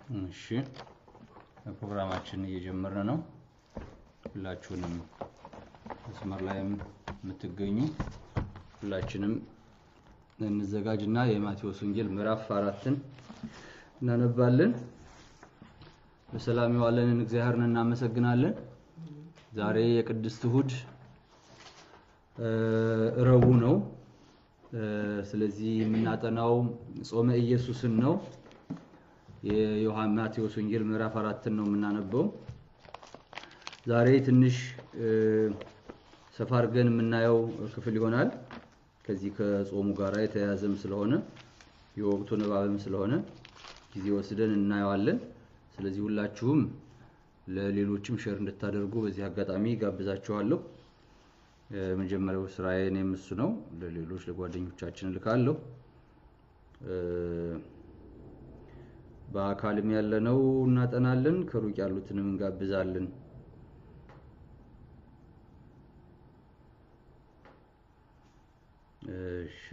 እሺ ፕሮግራማችን እየጀመርን ነው። ሁላችሁንም መስመር ላይም የምትገኙ ሁላችንም እንዘጋጅና የማቴዎስ ወንጌል ምዕራፍ አራትን እናነባለን። በሰላም የዋለንን እግዚአብሔርን እናመሰግናለን። ዛሬ የቅድስት እሑድ ረቡዕ ነው። ስለዚህ የምናጠናው ጾመ ኢየሱስን ነው። የዮሐን ማቴዎስ ወንጌል ምዕራፍ አራትን ነው የምናነበው። ዛሬ ትንሽ ሰፋ አድርገን የምናየው ክፍል ይሆናል። ከዚህ ከጾሙ ጋር የተያያዘም ስለሆነ የወቅቱ ንባብም ስለሆነ ጊዜ ወስደን እናየዋለን። ስለዚህ ሁላችሁም ለሌሎችም ሼር እንድታደርጉ በዚህ አጋጣሚ ጋብዛችኋለሁ። የመጀመሪያው ስራዬ እኔም እሱ ነው። ለሌሎች ለጓደኞቻችን እልካለሁ። በአካልም ያለነው እናጠናለን፣ ከሩቅ ያሉትንም እንጋብዛለን። እሺ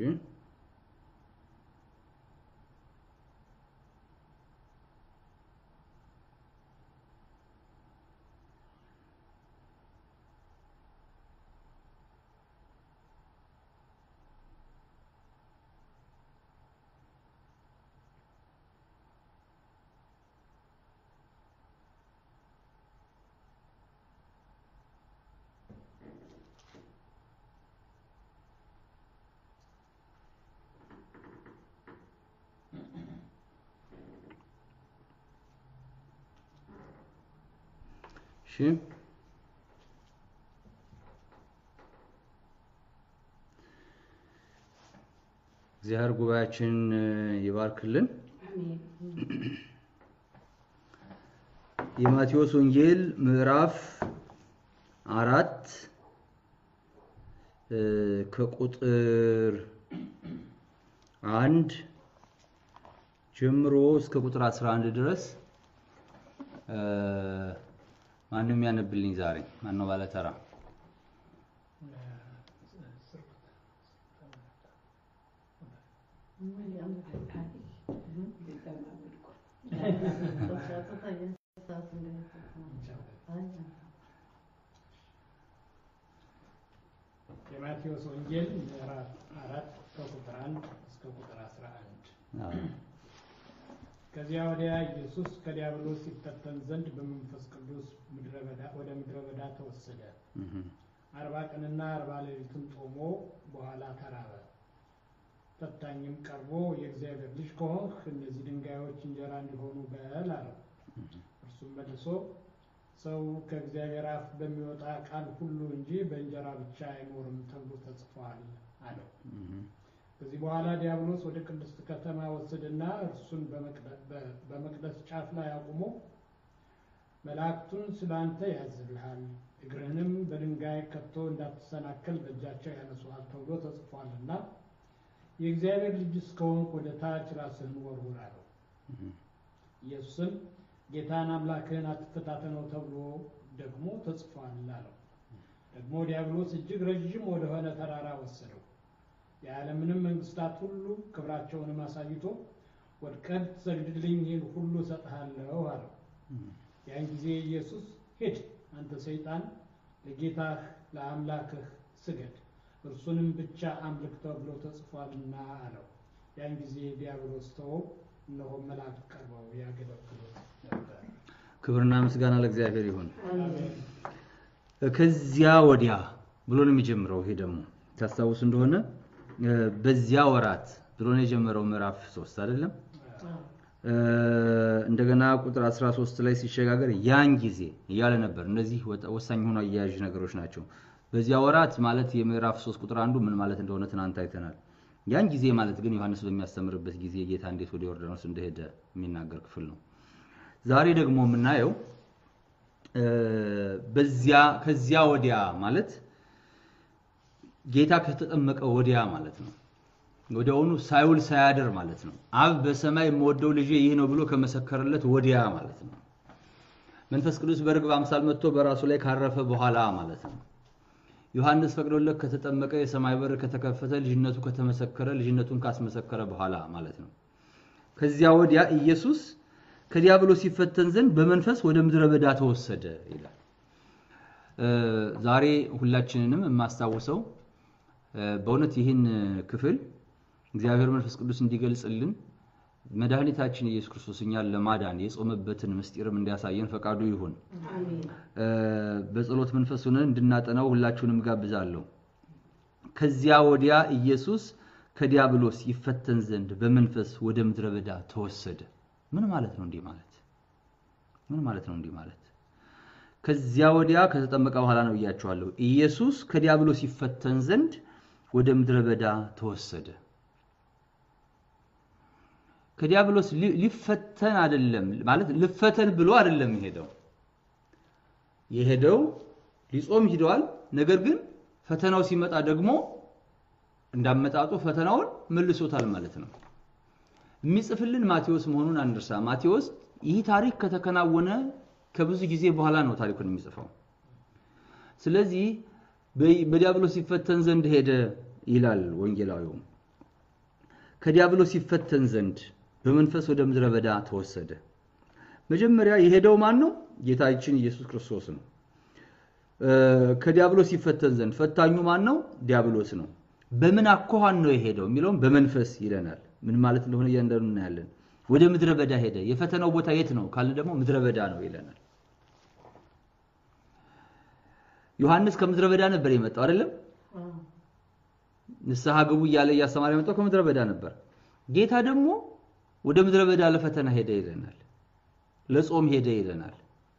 እሺ እግዚአብሔር ጉባኤያችንን ይባርክልን። የማቴዎስ ወንጌል ምዕራፍ አራት ከቁጥር አንድ ጀምሮ እስከ ቁጥር 11 ድረስ ማንም ያነብልኝ ዛሬ ማነው ባለተራ? የማቴዎስ ወንጌል ምዕራፍ አራት ከቁጥር አንድ እስከ ቁጥር አስራ አንድ ከዚያ ወዲያ ኢየሱስ ከዲያብሎስ ሲፈተን ዘንድ በመንፈስ ቅዱስ ወደ ምድረ በዳ ተወሰደ። አርባ ቀንና አርባ ሌሊትም ጾሞ በኋላ ተራበ። ፈታኝም ቀርቦ የእግዚአብሔር ልጅ ከሆንህ እነዚህ ድንጋዮች እንጀራ እንዲሆኑ በል አለው። እርሱም መልሶ ሰው ከእግዚአብሔር አፍ በሚወጣ ቃል ሁሉ እንጂ በእንጀራ ብቻ አይኖርም ተብሎ ተጽፏል አለው። ከዚህ በኋላ ዲያብሎስ ወደ ቅድስት ከተማ ወሰደና እርሱን በመቅደስ ጫፍ ላይ አቁሞ መላእክቱን ስለ አንተ ያዝልሃል፣ እግርህንም በድንጋይ ከቶ እንዳትሰናከል በእጃቸው ያነሱሃል ተብሎ ተጽፏልና የእግዚአብሔር ልጅ እስከሆንክ ወደ ታች ራስህን ወርውር አለው። ኢየሱስም ጌታን አምላክህን አትፈታተነው ተብሎ ደግሞ ተጽፏል አለው። ደግሞ ዲያብሎስ እጅግ ረዥም ወደሆነ ተራራ ወሰደው የዓለምንም መንግስታት ሁሉ ክብራቸውንም አሳይቶ ወድቀህ ትሰግድልኝ ይህን ሁሉ እሰጥሃለሁ አለው። ያን ጊዜ ኢየሱስ ሂድ አንተ ሰይጣን፣ ለጌታህ ለአምላክህ ስገድ፣ እርሱንም ብቻ አምልክ ተብሎ ተጽፏልና አለው። ያን ጊዜ ዲያብሎስ ተወው፣ እነሆ መላእክት ቀርበው ያገለግሉት ነበር። ክብርና ምስጋና ለእግዚአብሔር ይሁን። ከዚያ ወዲያ ብሎ ነው የሚጀምረው። ይሄ ደግሞ ታስታውስ እንደሆነ በዚያ ወራት ብሎ ነው የጀመረው ምዕራፍ ሶስት አይደለም። እንደገና ቁጥር 13 ላይ ሲሸጋገር ያን ጊዜ እያለ ነበር። እነዚህ ወሳኝ ሆኖ አያያዥ ነገሮች ናቸው። በዚያ ወራት ማለት የምዕራፍ ሶስት ቁጥር አንዱ ምን ማለት እንደሆነ ትናንት አይተናል። ያን ጊዜ ማለት ግን ዮሐንስ በሚያስተምርበት ጊዜ ጌታ እንዴት ወደ ዮርዳኖስ እንደሄደ የሚናገር ክፍል ነው። ዛሬ ደግሞ የምናየው በዚያ ከዚያ ወዲያ ማለት ጌታ ከተጠመቀ ወዲያ ማለት ነው። ወዲያውኑ ሳይውል ሳያድር ማለት ነው። አብ በሰማይ የምወደው ልጄ ይህ ነው ብሎ ከመሰከረለት ወዲያ ማለት ነው። መንፈስ ቅዱስ በርግብ አምሳል መጥቶ በራሱ ላይ ካረፈ በኋላ ማለት ነው። ዮሐንስ ፈቅዶለት ከተጠመቀ የሰማይ በር ከተከፈተ ልጅነቱ ከተመሰከረ ልጅነቱን ካስመሰከረ በኋላ ማለት ነው። ከዚያ ወዲያ ኢየሱስ ከዲያብሎስ ሲፈተን ዘንድ በመንፈስ ወደ ምድረ በዳ ተወሰደ ይላል። ዛሬ ሁላችንንም የማስታውሰው በእውነት ይህን ክፍል እግዚአብሔር መንፈስ ቅዱስ እንዲገልጽልን መድኃኒታችን ኢየሱስ ክርስቶስ እኛን ለማዳን የጾመበትን ምስጢርም እንዲያሳየን ፈቃዱ ይሁን። በጸሎት መንፈስ ሆነን እንድናጠናው ሁላችሁንም ጋብዛለሁ። ከዚያ ወዲያ ኢየሱስ ከዲያብሎስ ይፈተን ዘንድ በመንፈስ ወደ ምድረ በዳ ተወሰደ። ምን ማለት ነው? እንዲህ ማለት ምን ማለት ነው? እንዲህ ማለት ከዚያ ወዲያ ከተጠመቀ በኋላ ነው እያቸዋለሁ። ኢየሱስ ከዲያብሎስ ይፈተን ዘንድ ወደ ምድረ በዳ ተወሰደ። ከዲያብሎስ ሊፈተን አይደለም ማለት ልፈተን ብሎ አይደለም የሄደው የሄደው ሊጾም ሂደዋል። ነገር ግን ፈተናው ሲመጣ ደግሞ እንዳመጣጡ ፈተናውን መልሶታል ማለት ነው። የሚጽፍልን ማቴዎስ መሆኑን አንርሳ። ማቴዎስ ይህ ታሪክ ከተከናወነ ከብዙ ጊዜ በኋላ ነው ታሪኩን የሚጽፈው። ስለዚህ በዲያብሎስ ሲፈተን ዘንድ ሄደ ይላል ወንጌላዊው። ከዲያብሎስ ሲፈተን ዘንድ በመንፈስ ወደ ምድረ በዳ ተወሰደ። መጀመሪያ የሄደው ማን ነው? ጌታችን ኢየሱስ ክርስቶስ ነው። ከዲያብሎስ ሲፈተን ዘንድ ፈታኙ ማን ነው? ዲያብሎስ ነው። በምን አኳኋን ነው የሄደው የሚለውም በመንፈስ ይለናል። ምን ማለት እንደሆነ እያንዳንዱ እናያለን። ወደ ምድረ በዳ ሄደ። የፈተናው ቦታ የት ነው ካልን ደግሞ ምድረ በዳ ነው ይለናል። ዮሐንስ ከምድረ በዳ ነበር የመጣው አይደለም? ንስሐ ግቡ እያለ እያስተማረ የመጣው ከምድረ በዳ ነበር። ጌታ ደግሞ ወደ ምድረ በዳ ለፈተና ሄደ ይለናል። ለጾም ሄደ ይለናል።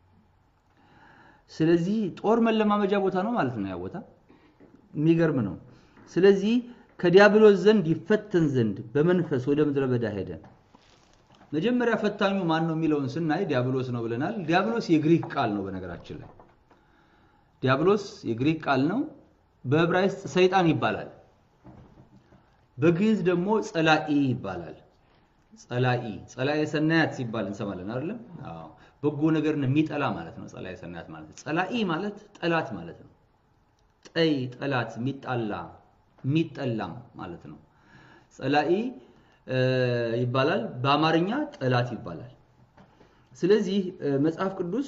ስለዚህ ጦር መለማመጃ ቦታ ነው ማለት ነው ያ ቦታ። የሚገርም ነው። ስለዚህ ከዲያብሎስ ዘንድ ይፈተን ዘንድ በመንፈስ ወደ ምድረ በዳ ሄደ። መጀመሪያ ፈታኙ ማን ነው የሚለውን ስናይ ዲያብሎስ ነው ብለናል። ዲያብሎስ የግሪክ ቃል ነው በነገራችን ላይ ዲያብሎስ የግሪክ ቃል ነው። በዕብራይስጥ ሰይጣን ይባላል። በግዕዝ ደግሞ ጸላኢ ይባላል። ጸላኢ ጸላኢ ሰናያት ሲባል እንሰማለን አይደለም? አዎ በጎ ነገርን የሚጠላ ማለት ነው። ጸላኢ ሰናያት ማለት ጸላኢ ማለት ጠላት ማለት ነው። ጠይ ጠላት፣ የሚጣላ የሚጠላም ማለት ነው። ጸላኢ ይባላል። በአማርኛ ጠላት ይባላል። ስለዚህ መጽሐፍ ቅዱስ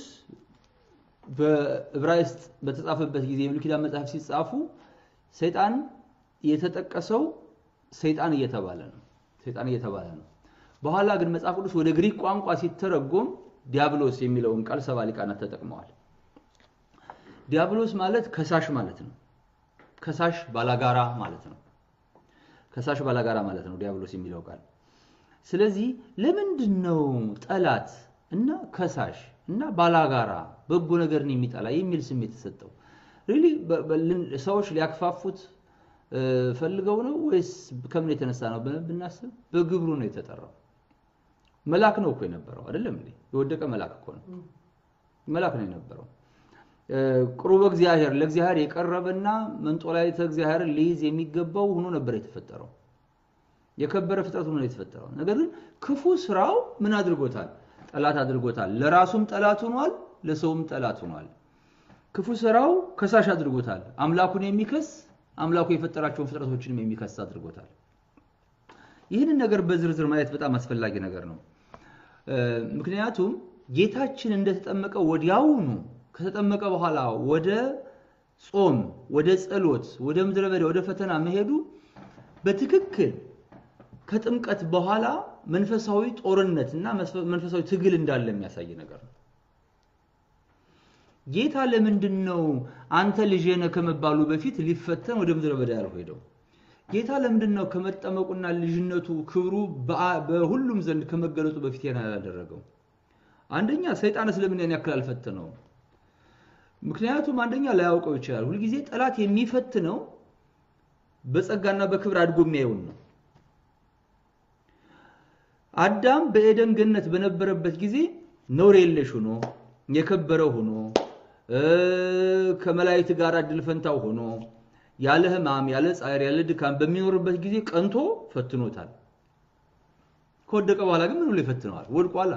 በዕብራይስጥ በተጻፈበት ጊዜ የብሉይ ኪዳን መጽሐፍ ሲጻፉ ሰይጣን የተጠቀሰው ሰይጣን እየተባለ ነው። ሰይጣን እየተባለ ነው። በኋላ ግን መጽሐፍ ቅዱስ ወደ ግሪክ ቋንቋ ሲተረጎም ዲያብሎስ የሚለውን ቃል ሰባ ሊቃናት ተጠቅመዋል። ዲያብሎስ ማለት ከሳሽ ማለት ነው። ከሳሽ ባላጋራ ማለት ነው። ከሳሽ ባላጋራ ማለት ነው ዲያብሎስ የሚለው ቃል። ስለዚህ ለምንድን ነው ጠላት እና ከሳሽ እና ባላጋራ በጎ ነገርን የሚጠላ የሚል ስሜት የተሰጠው? ሪሊ ሰዎች ሊያክፋፉት ፈልገው ነው ወይስ ከምን የተነሳ ነው ብናስብ፣ በግብሩ ነው የተጠራው። መልአክ ነው እኮ የነበረው አይደለም እንዴ? የወደቀ መልአክ እኮ ነው። መልአክ ነው የነበረው። ቅሩበ እግዚአብሔር ለእግዚአብሔር የቀረበና መንጦላዕተ እግዚአብሔርን ሊይዝ የሚገባው ሆኖ ነበር የተፈጠረው። የከበረ ፍጥረት ሆኖ የተፈጠረው። ነገር ግን ክፉ ስራው ምን አድርጎታል? ጠላት አድርጎታል። ለራሱም ጠላት ሆኗል፣ ለሰውም ጠላት ሆኗል። ክፉ ስራው ከሳሽ አድርጎታል። አምላኩን የሚከስ አምላኩ የፈጠራቸውን ፍጥረቶችንም የሚከስ አድርጎታል። ይህንን ነገር በዝርዝር ማየት በጣም አስፈላጊ ነገር ነው። ምክንያቱም ጌታችን እንደተጠመቀ ወዲያውኑ ከተጠመቀ በኋላ ወደ ጾም፣ ወደ ጸሎት፣ ወደ ምድረ በዳ፣ ወደ ፈተና መሄዱ በትክክል ከጥምቀት በኋላ መንፈሳዊ ጦርነት እና መንፈሳዊ ትግል እንዳለ የሚያሳይ ነገር ነው። ጌታ ለምንድን ነው አንተ ልጄ ነህ ከመባሉ በፊት ሊፈተን ወደ ምድረ በዳ ያልሄደው? ጌታ ለምንድን ነው ከመጠመቁና ልጅነቱ ክብሩ በሁሉም ዘንድ ከመገለጹ በፊት ያን ያላደረገው? አንደኛ ሰይጣን ስለምን ያን ያክል አልፈተነው? ምክንያቱም አንደኛ ላያውቀው ይችላል። ሁልጊዜ ጠላት የሚፈትነው በጸጋና በክብር አድጎ የሚያየውን ነው። አዳም በኤደን ገነት በነበረበት ጊዜ ነውር የለሽ ሆኖ የከበረ ሆኖ ከመላእክት ጋር እድል ፈንታው ሆኖ ያለ ሕማም ያለ ጻዕር ያለ ድካም በሚኖርበት ጊዜ ቀንቶ ፈትኖታል። ከወደቀ በኋላ ግን ምን ብሎ ይፈትነዋል? ወድቋላ።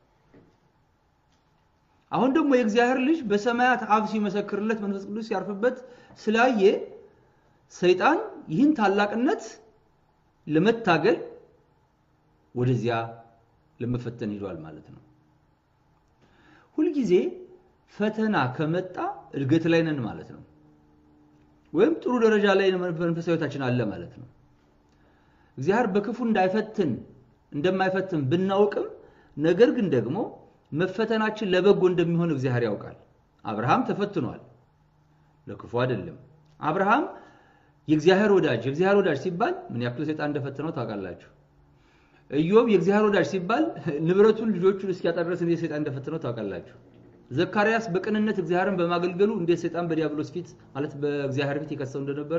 አሁን ደግሞ የእግዚአብሔር ልጅ በሰማያት አብ ሲመሰክርለት መንፈስ ቅዱስ ሲያርፍበት ስላየ ሰይጣን ይህን ታላቅነት ለመታገል ወደዚያ ለመፈተን ሂዷል ማለት ነው። ሁልጊዜ ፈተና ከመጣ እድገት ላይ ነን ማለት ነው። ወይም ጥሩ ደረጃ ላይ መንፈሳዊ ሕይወታችን አለ ማለት ነው። እግዚአብሔር በክፉ እንዳይፈትን እንደማይፈትን ብናውቅም ነገር ግን ደግሞ መፈተናችን ለበጎ እንደሚሆን እግዚአብሔር ያውቃል። አብርሃም ተፈትኗል፣ ለክፉ አይደለም። አብርሃም የእግዚአብሔር ወዳጅ የእግዚአብሔር ወዳጅ ሲባል ምን ያክል ሰይጣን እንደፈተነው ታውቃላችሁ። ኢዮብ የእግዚአብሔር ወዳጅ ሲባል ንብረቱን ልጆቹን እስኪያጣ ድረስ እንዴት ሰይጣን እንደፈተነው ታውቃላችሁ። ዘካርያስ በቅንነት እግዚአብሔርን በማገልገሉ እንዴት ሰይጣን በዲያብሎስ ፊት ማለት በእግዚአብሔር ፊት የከሰው እንደነበረ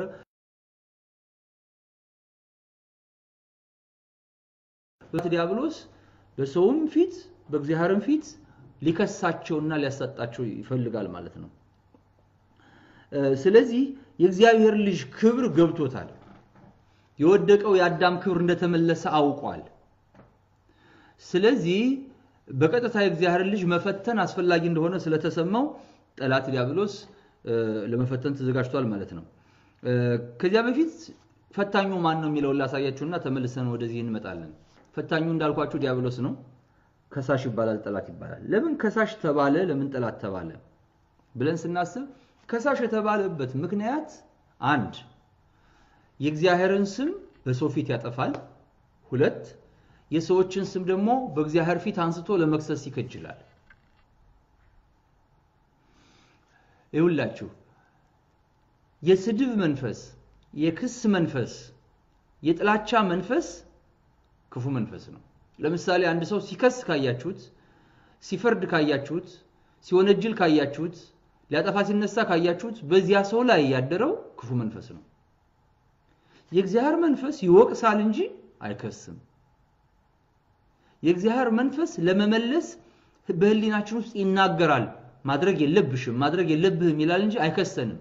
ዲያብሎስ በሰውም ፊት በእግዚአብሔርም ፊት ሊከሳቸውና ሊያሳጣቸው ይፈልጋል ማለት ነው። ስለዚህ የእግዚአብሔር ልጅ ክብር ገብቶታል። የወደቀው የአዳም ክብር እንደተመለሰ አውቋል። ስለዚህ በቀጥታ የእግዚአብሔር ልጅ መፈተን አስፈላጊ እንደሆነ ስለተሰማው ጠላት ዲያብሎስ ለመፈተን ተዘጋጅቷል ማለት ነው። ከዚያ በፊት ፈታኙ ማን ነው የሚለውን ላሳያችሁና ተመልሰን ወደዚህ እንመጣለን። ፈታኙ እንዳልኳችሁ ዲያብሎስ ነው። ከሳሽ ይባላል፣ ጠላት ይባላል። ለምን ከሳሽ ተባለ? ለምን ጠላት ተባለ ብለን ስናስብ ከሳሽ የተባለበት ምክንያት አንድ የእግዚአብሔርን ስም በሰው ፊት ያጠፋል። ሁለት የሰዎችን ስም ደግሞ በእግዚአብሔር ፊት አንስቶ ለመክሰስ ይከጅላል። ይሁላችሁ የስድብ መንፈስ፣ የክስ መንፈስ፣ የጥላቻ መንፈስ ክፉ መንፈስ ነው። ለምሳሌ አንድ ሰው ሲከስ ካያችሁት፣ ሲፈርድ ካያችሁት፣ ሲወነጅል ካያችሁት፣ ሊያጠፋ ሲነሳ ካያችሁት በዚያ ሰው ላይ ያደረው ክፉ መንፈስ ነው። የእግዚአብሔር መንፈስ ይወቅሳል እንጂ አይከስም። የእግዚአብሔር መንፈስ ለመመለስ በሕሊናችን ውስጥ ይናገራል። ማድረግ የለብሽም ማድረግ የለብህም ይላል እንጂ አይከሰንም።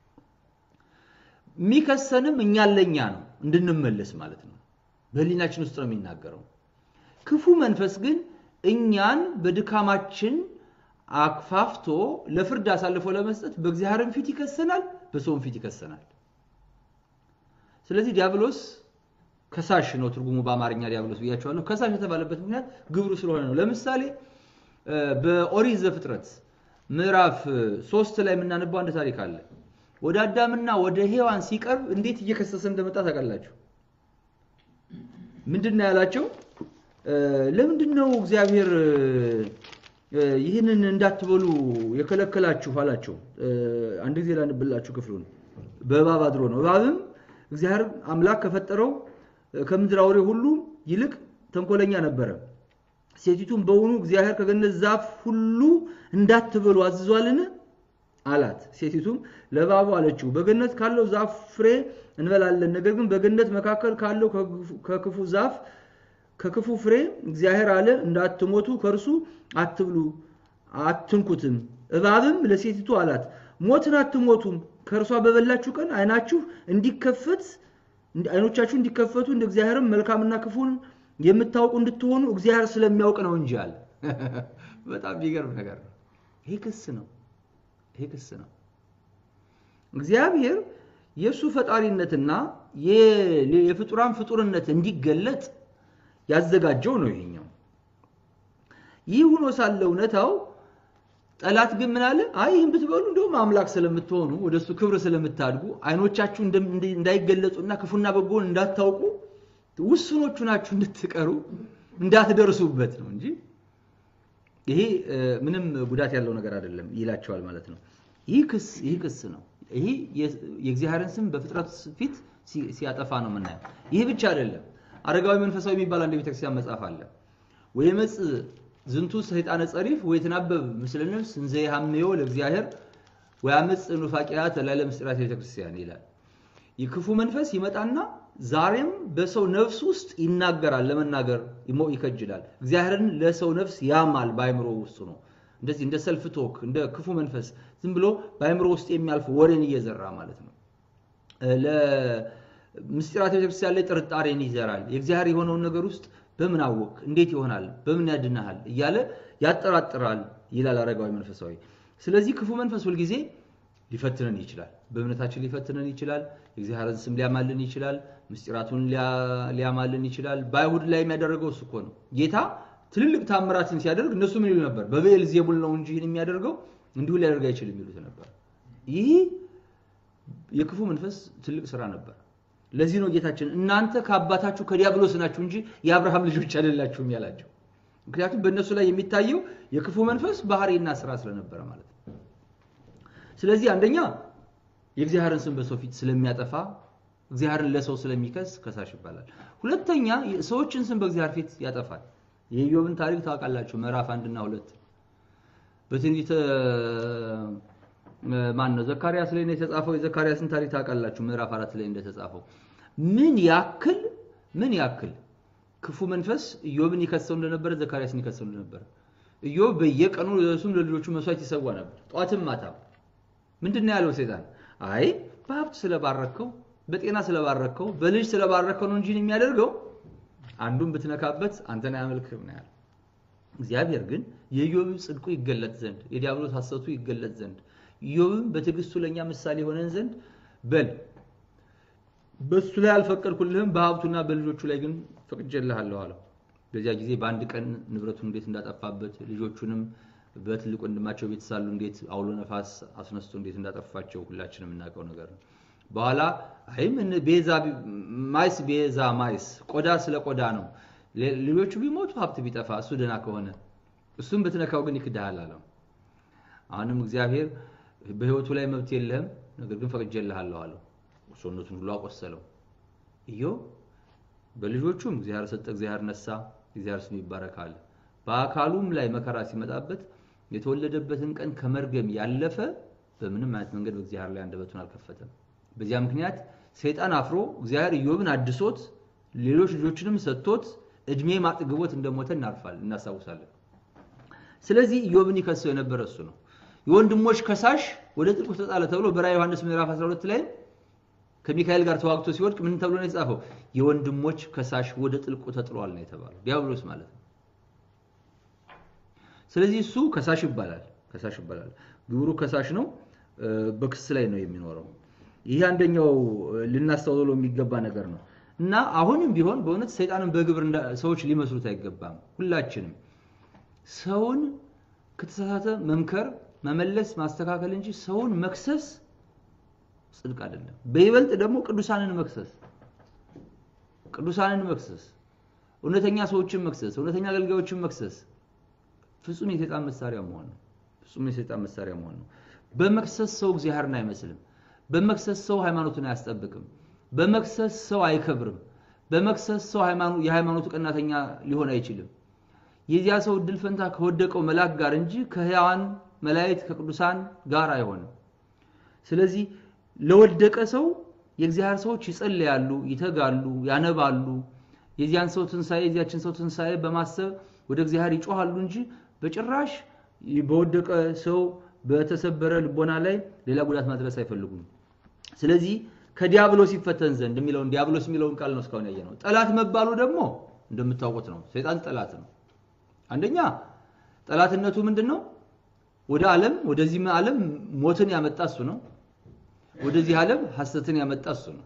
የሚከሰንም እኛን ለእኛ ነው እንድንመለስ ማለት ነው። በሕሊናችን ውስጥ ነው የሚናገረው። ክፉ መንፈስ ግን እኛን በድካማችን አክፋፍቶ ለፍርድ አሳልፎ ለመስጠት በእግዚአብሔርም ፊት ይከሰናል፣ በሰውም ፊት ይከሰናል። ስለዚህ ዲያብሎስ ከሳሽ ነው ትርጉሙ በአማርኛ ዲያብሎስ ብያቸዋለሁ። ከሳሽ የተባለበት ምክንያት ግብሩ ስለሆነ ነው። ለምሳሌ በኦሪት ዘፍጥረት ምዕራፍ ሶስት ላይ የምናነባው አንድ ታሪክ አለ። ወደ አዳምና ወደ ሔዋን ሲቀርብ እንዴት እየከሰሰ እንደመጣ ታውቃላችሁ? ምንድን ነው ያላቸው? ለምንድን ነው እግዚአብሔር ይህንን እንዳትበሉ የከለከላችሁ አላቸው። አንድ ጊዜ ላንብላችሁ ክፍሉን። በእባብ አድሮ ነው። እባብም እግዚአብሔር አምላክ ከፈጠረው ከምድር አውሬ ሁሉ ይልቅ ተንኮለኛ ነበረ። ሴቲቱም በውኑ እግዚአብሔር ከገነት ዛፍ ሁሉ እንዳትበሉ አዝዟልን? አላት። ሴቲቱም ለእባቡ አለችው፣ በገነት ካለው ዛፍ ፍሬ እንበላለን፣ ነገር ግን በገነት መካከል ካለው ከክፉ ዛፍ ከክፉ ፍሬ እግዚአብሔር አለ እንዳትሞቱ ከእርሱ አትብሉ አትንኩትም። እባብም ለሴቲቱ አላት፣ ሞትን አትሞቱም፣ ከእርሷ በበላችሁ ቀን ዓይናችሁ እንዲከፈት አይኖቻችሁ እንዲከፈቱ እንደ እግዚአብሔርም መልካምና ክፉን የምታውቁ እንድትሆኑ እግዚአብሔር ስለሚያውቅ ነው እንጂ አለ። በጣም የሚገርም ነገር ነው። ይሄ ክስ ነው። ይሄ ክስ ነው። እግዚአብሔር የእሱ ፈጣሪነትና የፍጡራን ፍጡርነት እንዲገለጥ ያዘጋጀው ነው ይሄኛው። ይህ ሆኖ ሳለ እውነታው ጠላት ግን ምን አለ? አይ ይህን ብትበሉ እንደውም አምላክ ስለምትሆኑ ወደ እሱ ክብር ስለምታድጉ አይኖቻችሁ እንዳይገለጹና ክፉና በጎን እንዳታውቁ ውስኖቹ ናችሁ እንድትቀሩ እንዳትደርሱበት ነው እንጂ ይሄ ምንም ጉዳት ያለው ነገር አይደለም ይላቸዋል ማለት ነው። ይህ ክስ ይህ ክስ ነው። ይሄ የእግዚአብሔርን ስም በፍጥረት ፊት ሲያጠፋ ነው የምናየው። ይህ ብቻ አይደለም። አረጋዊ መንፈሳዊ የሚባል አንድ ቤተክርስቲያን መጽሐፍ አለ። ወይመጽ ዝንቱ ሰይጣነ ጸሪፍ ወይትናበብ ምስለ ነፍስ እንዘ ይሃምዮ ለእግዚአብሔር ወያመጽ ኑፋቂያት ላለ ምስጢራት ቤተክርስቲያን ይላል። የክፉ መንፈስ ይመጣና ዛሬም በሰው ነፍስ ውስጥ ይናገራል፣ ለመናገር ይከጅላል። እግዚአብሔርን ለሰው ነፍስ ያማል፣ በአይምሮ ውስጥ ነው። እንደዚህ እንደ ሰልፍ ቶክ እንደ ክፉ መንፈስ ዝም ብሎ በአይምሮ ውስጥ የሚያልፍ ወሬን እየዘራ ማለት ነው። ለምስጢራት ቤተክርስቲያን ላይ ጥርጣሬን ይዘራል። የእግዚአብሔር የሆነውን ነገር ውስጥ በምን አወቅ፣ እንዴት ይሆናል፣ በምን ያድናሃል እያለ ያጠራጥራል ይላል አረጋዊ መንፈሳዊ። ስለዚህ ክፉ መንፈስ ሁልጊዜ ሊፈትነን ይችላል። በእምነታችን ሊፈትነን ይችላል። የእግዚአብሔርን ስም ሊያማልን ይችላል። ምስጢራቱን ሊያማልን ይችላል። በአይሁድ ላይ የሚያደረገው እሱ እኮ ነው። ጌታ ትልልቅ ታምራትን ሲያደርግ እነሱ ምን ይሉ ነበር? በብኤል ዜቡል ነው እንጂ ይህን የሚያደርገው እንዲሁ ሊያደርግ አይችልም ይሉት ነበር። ይህ የክፉ መንፈስ ትልቅ ስራ ነበር። ለዚህ ነው ጌታችን እናንተ ከአባታችሁ ከዲያብሎስ ናችሁ እንጂ የአብርሃም ልጆች አይደላችሁም ያላቸው። ምክንያቱም በእነሱ ላይ የሚታየው የክፉ መንፈስ ባህሪና ስራ ስለነበረ ማለት ነው። ስለዚህ አንደኛ የእግዚአብሔርን ስም በሰው ፊት ስለሚያጠፋ እግዚአብሔርን ለሰው ስለሚከስ ከሳሽ ይባላል። ሁለተኛ ሰዎችን ስም በእግዚአብሔር ፊት ያጠፋል። የኢዮብን ታሪክ ታውቃላችሁ፣ ምዕራፍ አንድና ሁለት በትንቢተ ማን ነው ዘካርያስ ላይ ነው የተጻፈው። የዘካርያስን ታሪክ ታውቃላችሁ፣ ምዕራፍ አራት ላይ እንደተጻፈው ምን ያክል ምን ያክል ክፉ መንፈስ ኢዮብን ይከሰው እንደነበረ ዘካርያስን ይከሰው እንደነበረ። ኢዮብ በየቀኑ ለእሱም ለልጆቹ መስዋዕት ይሰዋ ነበር፣ ጧትም ማታም። ምንድን ነው ያለው ሰይጣን? አይ በሀብት ስለባረከው፣ በጤና ስለባረከው፣ በልጅ ስለባረከው ነው እንጂ የሚያደርገው አንዱን ብትነካበት አንተን አያመልክም ነው ያለው። እግዚአብሔር ግን የኢዮብ ጽድቁ ይገለጥ ዘንድ የዲያብሎስ ሐሰቱ ይገለጥ ዘንድ ኢዮብም በትዕግስቱ ለእኛ ምሳሌ የሆነን ዘንድ በል በሱ ላይ አልፈቀድኩልህም፣ በሀብቱና በልጆቹ ላይ ግን ፈቅጄልሃለሁ አለው። በዚያ ጊዜ በአንድ ቀን ንብረቱን እንዴት እንዳጠፋበት ልጆቹንም በትልቅ ወንድማቸው ቤት ሳሉ እንዴት አውሎ ነፋስ አስነስቶ እንዴት እንዳጠፋቸው ሁላችንም የምናውቀው ነገር ነው። በኋላ አይም ቤዛ ማይስ ቤዛ ማይስ ቆዳ ስለ ቆዳ ነው። ልጆቹ ቢሞቱ ሀብት ቢጠፋ እሱ ደህና ከሆነ እሱም ብትነካው ግን ይክድሃል አለው። አሁንም እግዚአብሔር በህይወቱ ላይ መብት የለህም፣ ነገር ግን ፈቅጄልሃለሁ አለው። ሰውነቱን ሁሉ አቆሰለው። ኢዮብ በልጆቹም እግዚአብሔር ሰጠ፣ እግዚአብሔር ነሳ፣ እግዚአብሔር ስም ይባረካል። በአካሉም ላይ መከራ ሲመጣበት የተወለደበትን ቀን ከመርገም ያለፈ በምንም አይነት መንገድ በእግዚአብሔር ላይ አንደበቱን አልከፈተም። በዚያ ምክንያት ሰይጣን አፍሮ እግዚአብሔር ኢዮብን አድሶት ሌሎች ልጆችንም ሰጥቶት እድሜ ማጥግቦት እንደሞተ እናርፋል እናስታውሳለን። ስለዚህ ኢዮብን ይከሰው የነበረ እሱ ነው። የወንድሞች ከሳሽ ወደ ጥልቁ ተጣለ ተብሎ በራዕየ ዮሐንስ ምዕራፍ 12 ላይ ከሚካኤል ጋር ተዋግቶ ሲወድቅ ምን ተብሎ ነው የተጻፈው? የወንድሞች ከሳሽ ወደ ጥልቁ ተጥሏል ነው የተባለው። ዲያብሎስ ማለት ነው። ስለዚህ እሱ ከሳሽ ይባላል። ከሳሽ ይባላል። ግብሩ ከሳሽ ነው። በክስ ላይ ነው የሚኖረው። ይህ አንደኛው ልናስተውለው የሚገባ ነገር ነው እና አሁንም ቢሆን በእውነት ሰይጣንን በግብር ሰዎች ሊመስሉት አይገባም። ሁላችንም ሰውን ከተሳሳተ መምከር፣ መመለስ፣ ማስተካከል እንጂ ሰውን መክሰስ ጽድቅ አይደለም። በይበልጥ ደግሞ ቅዱሳንን መክሰስ ቅዱሳንን መክሰስ፣ እውነተኛ ሰዎችን መክሰስ፣ እውነተኛ አገልጋዮችን መክሰስ ፍጹም የሰይጣን መሳሪያ መሆን ነው። ፍጹም የሰይጣን መሳሪያ መሆን ነው። በመክሰስ ሰው እግዚአብሔርን አይመስልም። በመክሰስ ሰው ሃይማኖትን አያስጠብቅም። በመክሰስ ሰው አይከብርም። በመክሰስ ሰው የሃይማኖቱ ቀናተኛ ሊሆን አይችልም። የዚያ ሰው እድል ፈንታ ከወደቀው መልአክ ጋር እንጂ ከሕያዋን መላእክት ከቅዱሳን ጋር አይሆንም። ስለዚህ ለወደቀ ሰው የእግዚአብሔር ሰዎች ይጸልያሉ፣ ይተጋሉ፣ ያነባሉ። የዚያን ሰው ትንሣኤ የዚያችን ሰው ትንሣኤ በማሰብ ወደ እግዚአብሔር ይጮሃሉ እንጂ በጭራሽ በወደቀ ሰው በተሰበረ ልቦና ላይ ሌላ ጉዳት ማድረስ አይፈልጉም። ስለዚህ ከዲያብሎስ ይፈተን ዘንድ የሚለውን ዲያብሎስ የሚለውን ቃል ነው እስካሁን ያየ ነው። ጠላት መባሉ ደግሞ እንደምታውቁት ነው። ሰይጣን ጠላት ነው። አንደኛ ጠላትነቱ ምንድን ነው? ወደ ዓለም ወደዚህ ዓለም ሞትን ያመጣ እሱ ነው። ወደዚህ ዓለም ሐሰትን ያመጣ እሱ ነው።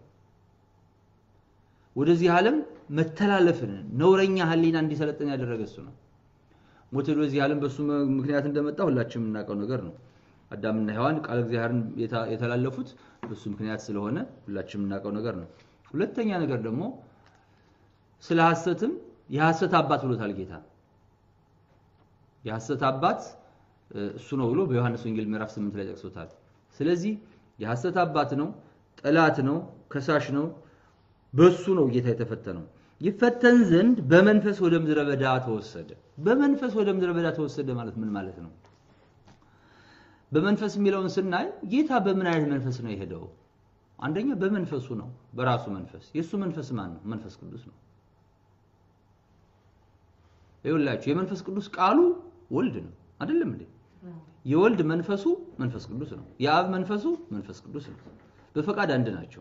ወደዚህ ዓለም መተላለፍን ነውረኛ ሕሊና እንዲሰለጥን ያደረገ እሱ ነው። ሞት ወደዚህ ዓለም በሱ ምክንያት እንደመጣ ሁላችንም የምናውቀው ነገር ነው። አዳምና ሔዋን ቃል እግዚአብሔርን የተላለፉት በሱ ምክንያት ስለሆነ ሁላችንም የምናውቀው ነገር ነው። ሁለተኛ ነገር ደግሞ ስለ ሐሰትም የሐሰት አባት ብሎታል ጌታ። የሐሰት አባት እሱ ነው ብሎ በዮሐንስ ወንጌል ምዕራፍ 8 ላይ ጠቅሶታል። ስለዚህ የሐሰት አባት ነው፣ ጠላት ነው፣ ከሳሽ ነው። በሱ ነው ጌታ የተፈተነው። ይፈተን ዘንድ በመንፈስ ወደ ምድረ በዳ ተወሰደ። በመንፈስ ወደ ምድረ በዳ ተወሰደ ማለት ምን ማለት ነው? በመንፈስ የሚለውን ስናይ ጌታ በምን አይነት መንፈስ ነው የሄደው? አንደኛ በመንፈሱ ነው፣ በራሱ መንፈስ። የእሱ መንፈስ ማን ነው? መንፈስ ቅዱስ ነው። ይኸውላችሁ የመንፈስ ቅዱስ ቃሉ ወልድ ነው አይደለም እንዴ? የወልድ መንፈሱ መንፈስ ቅዱስ ነው። የአብ መንፈሱ መንፈስ ቅዱስ ነው። በፈቃድ አንድ ናቸው።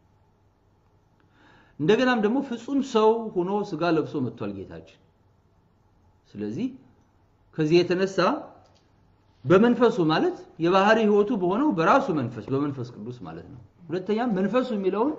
እንደገናም ደግሞ ፍጹም ሰው ሆኖ ስጋ ለብሶ መጥቷል ጌታችን። ስለዚህ ከዚህ የተነሳ በመንፈሱ ማለት የባህሪ ሕይወቱ በሆነው በራሱ መንፈስ በመንፈስ ቅዱስ ማለት ነው። ሁለተኛም መንፈሱ የሚለውን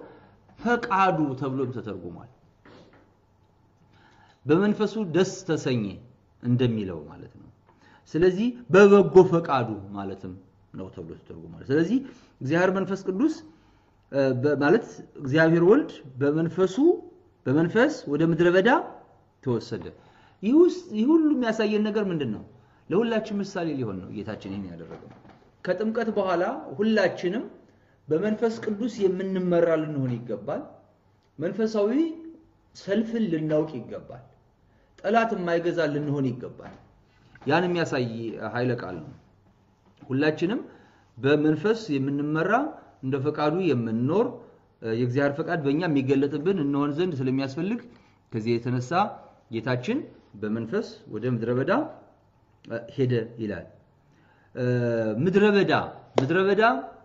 ፈቃዱ ተብሎም ተተርጉሟል። በመንፈሱ ደስ ተሰኘ፣ እንደሚለው ማለት ነው። ስለዚህ በበጎ ፈቃዱ ማለትም ነው ተብሎ ተተርጉሟል። ስለዚህ እግዚአብሔር መንፈስ ቅዱስ ማለት እግዚአብሔር ወልድ በመንፈሱ በመንፈስ ወደ ምድረ በዳ ተወሰደ። ይህ ሁሉ የሚያሳየን ነገር ምንድን ነው? ለሁላችን ምሳሌ ሊሆን ነው ጌታችን ይህን ያደረገው። ከጥምቀት በኋላ ሁላችንም በመንፈስ ቅዱስ የምንመራ ልንሆን ይገባል። መንፈሳዊ ሰልፍን ልናውቅ ይገባል። ጠላት የማይገዛ ልንሆን ይገባል። ያን የሚያሳይ ኃይለ ቃል ነው። ሁላችንም በመንፈስ የምንመራ እንደ ፈቃዱ የምንኖር የእግዚአብሔር ፈቃድ በእኛ የሚገለጥብን እንሆን ዘንድ ስለሚያስፈልግ ከዚህ የተነሳ ጌታችን በመንፈስ ወደ ምድረ በዳ ሄደ ይላል። ምድረ በዳ ምድረ በዳ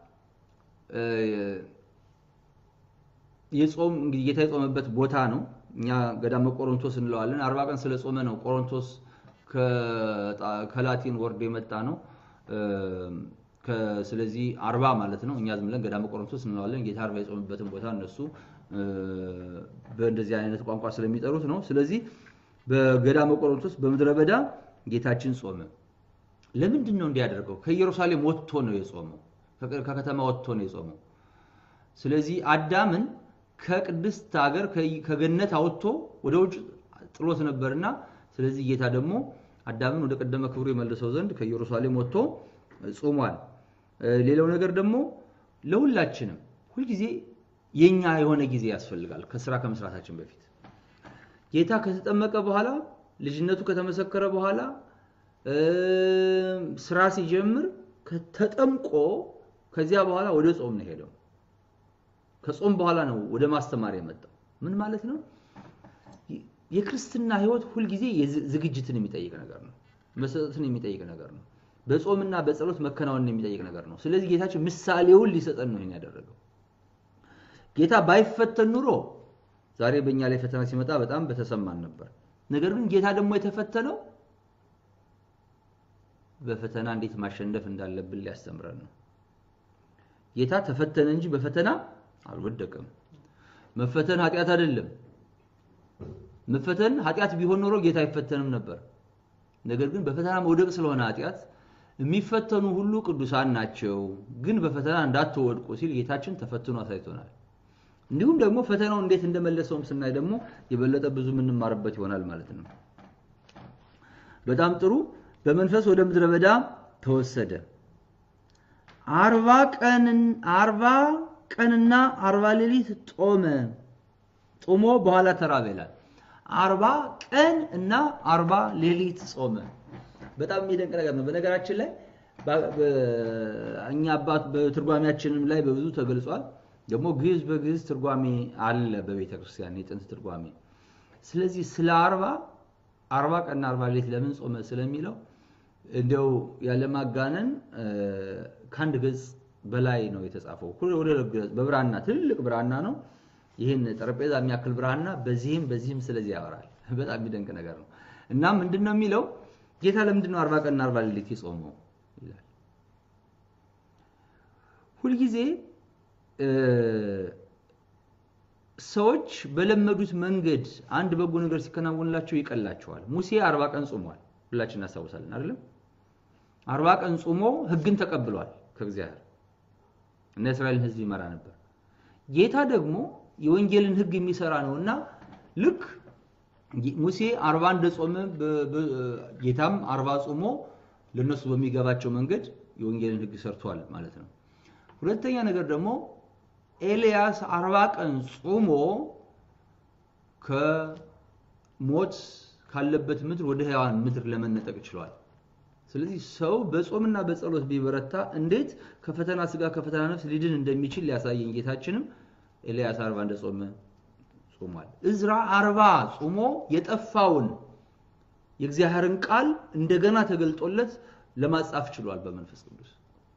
የጾም እንግዲህ ጌታ የጾመበት ቦታ ነው። እኛ ገዳመ ቆሮንቶስ እንለዋለን። አርባ ቀን ስለ ጾመ ነው ቆሮንቶስ ከላቲን ወርዶ የመጣ ነው። ስለዚህ አርባ ማለት ነው። እኛ ዝም ብለን ገዳመ ቆሮንቶስ እንለዋለን። ጌታ አርባ የጾመበትን ቦታ እነሱ በእንደዚህ አይነት ቋንቋ ስለሚጠሩት ነው። ስለዚህ በገዳመ ቆሮንቶስ በምድረ በዳ ጌታችን ጾመ። ለምንድን ነው እንዲያደርገው? ከኢየሩሳሌም ወጥቶ ነው የጾመው። ከከተማ ወጥቶ ነው የጾመው። ስለዚህ አዳምን ከቅድስት ሀገር ከገነት አወጥቶ ወደ ውጭ ጥሎት ነበርና ስለዚህ ጌታ ደግሞ አዳምን ወደ ቀደመ ክብሩ የመልሰው ዘንድ ከኢየሩሳሌም ወጥቶ ጾሟል። ሌላው ነገር ደግሞ ለሁላችንም ሁልጊዜ የኛ የሆነ ጊዜ ያስፈልጋል። ከስራ ከመስራታችን በፊት ጌታ ከተጠመቀ በኋላ ልጅነቱ ከተመሰከረ በኋላ ስራ ሲጀምር ተጠምቆ ከዚያ በኋላ ወደ ጾም ነው ሄደው። ከጾም በኋላ ነው ወደ ማስተማር የመጣው። ምን ማለት ነው? የክርስትና ህይወት ሁልጊዜ ዝግጅትን የሚጠይቅ ነገር ነው። መሰጠትን የሚጠይቅ ነገር ነው። በጾምና በጸሎት መከናወንን የሚጠይቅ ነገር ነው። ስለዚህ ጌታችን ምሳሌውን ሊሰጠን ነው ይሄን ያደረገው። ጌታ ባይፈተን ኑሮ ዛሬ በእኛ ላይ ፈተና ሲመጣ በጣም በተሰማን ነበር። ነገር ግን ጌታ ደግሞ የተፈተነው በፈተና እንዴት ማሸነፍ እንዳለብን ሊያስተምረን ነው። ጌታ ተፈተነ እንጂ በፈተና አልወደቀም። መፈተን ኃጢአት አይደለም። መፈተን ኃጢአት ቢሆን ኖሮ ጌታ አይፈተንም ነበር። ነገር ግን በፈተና መውደቅ ስለሆነ ኃጢአት የሚፈተኑ ሁሉ ቅዱሳን ናቸው፣ ግን በፈተና እንዳትወድቁ ሲል ጌታችን ተፈትኖ አሳይቶናል። እንዲሁም ደግሞ ፈተናው እንዴት እንደመለሰውም ስናይ ደግሞ የበለጠ ብዙ የምንማርበት ይሆናል ማለት ነው። በጣም ጥሩ። በመንፈስ ወደ ምድረ በዳ ተወሰደ። አርባ ቀን አርባ ቀንና አርባ ሌሊት ጦመ። ጾሞ በኋላ ተራበ ይላል። አርባ ቀን እና አርባ ሌሊት ጾመ። በጣም የሚደንቅ ነገር ነው። በነገራችን ላይ እኛ አባት በትርጓሜያችንም ላይ በብዙ ተገልጿል። ደግሞ ግዕዝ በግዕዝ ትርጓሜ አለ በቤተ ክርስቲያን የጥንት ትርጓሜ። ስለዚህ ስለ አርባ አርባ ቀንና አርባ ሌሊት ለምን ጾመ ስለሚለው እንዲያው ያለማጋነን ከአንድ ገጽ በላይ ነው የተጻፈው። ወደ ገጽ በብራና ትልቅ ብራና ነው። ይህን ጠረጴዛ የሚያክል ብራና በዚህም በዚህም ስለዚህ ያወራል። በጣም የሚደንቅ ነገር ነው እና ምንድን ነው የሚለው ጌታ ለምንድን ነው አርባ ቀንና አርባ ሌሊት የጾመው ይላል። ሁልጊዜ ሰዎች በለመዱት መንገድ አንድ በጎ ነገር ሲከናወንላቸው ይቀላቸዋል። ሙሴ አርባ ቀን ጾሟል። ሁላችን እናስታውሳለን አይደለም? አርባ ቀን ጾሞ ሕግን ተቀብሏል ከእግዚአብሔር እና እስራኤልን ሕዝብ ይመራ ነበር። ጌታ ደግሞ የወንጌልን ሕግ የሚሰራ ነውና ልክ ሙሴ አርባ እንደጾመ ጌታም አርባ ጾሞ ለነሱ በሚገባቸው መንገድ የወንጌልን ሕግ ሰርቷል ማለት ነው። ሁለተኛ ነገር ደግሞ ኤልያስ አርባ ቀን ጾሞ ከሞት ካለበት ምድር ወደ ሕያዋን ምድር ለመነጠቅ ችሏል። ስለዚህ ሰው በጾምና በጸሎት ቢበረታ እንዴት ከፈተና ስጋ ከፈተና ነፍስ ሊድን እንደሚችል ሊያሳየን ጌታችንም ኤልያስ አርባ እንደጾመ ጾሟል። እዝራ አርባ ጾሞ የጠፋውን የእግዚአብሔርን ቃል እንደገና ተገልጦለት ለማጻፍ ችሏል በመንፈስ ቅዱስ።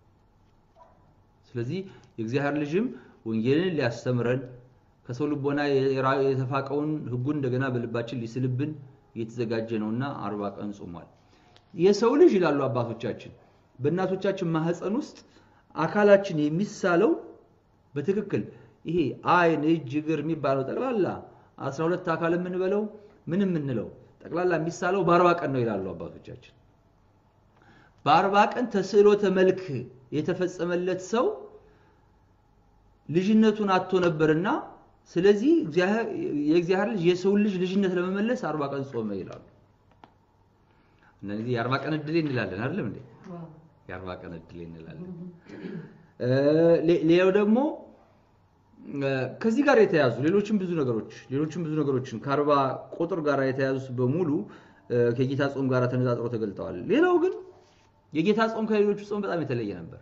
ስለዚህ የእግዚአብሔር ልጅም ወንጌልን ሊያስተምረን ከሰው ልቦና የተፋቀውን ሕጉን እንደገና በልባችን ሊስልብን እየተዘጋጀ ነውና አርባ ቀን ጾሟል። የሰው ልጅ ይላሉ አባቶቻችን በእናቶቻችን ማህፀን ውስጥ አካላችን የሚሳለው በትክክል ይሄ አይን፣ እጅ፣ እግር የሚባለው ጠቅላላ 12 አካል የምንበለው ምን የምንለው ጠቅላላ የሚሳለው በአርባ ቀን ነው ይላሉ አባቶቻችን። በአርባ ቀን ተስዕሎተ መልክ የተፈጸመለት ሰው ልጅነቱን አጥቶ ነበርና ስለዚህ የእግዚአብሔር ልጅ የሰውን ልጅ ልጅነት ለመመለስ አርባ ቀን ጾመ ይላሉ። እነዚህ የአርባ ቀን እድሌ እንላለን አይደለም እንዴ? የአርባ ቀን እድሌ እንላለን። ሌላው ደግሞ ከዚህ ጋር የተያዙ ሌሎችም ብዙ ነገሮች ሌሎችም ብዙ ነገሮችን ከአርባ ቁጥር ጋር የተያዙት በሙሉ ከጌታ ጾም ጋር ተነጻጽረው ተገልጠዋል። ሌላው ግን የጌታ ጾም ከሌሎቹ ጾም በጣም የተለየ ነበር።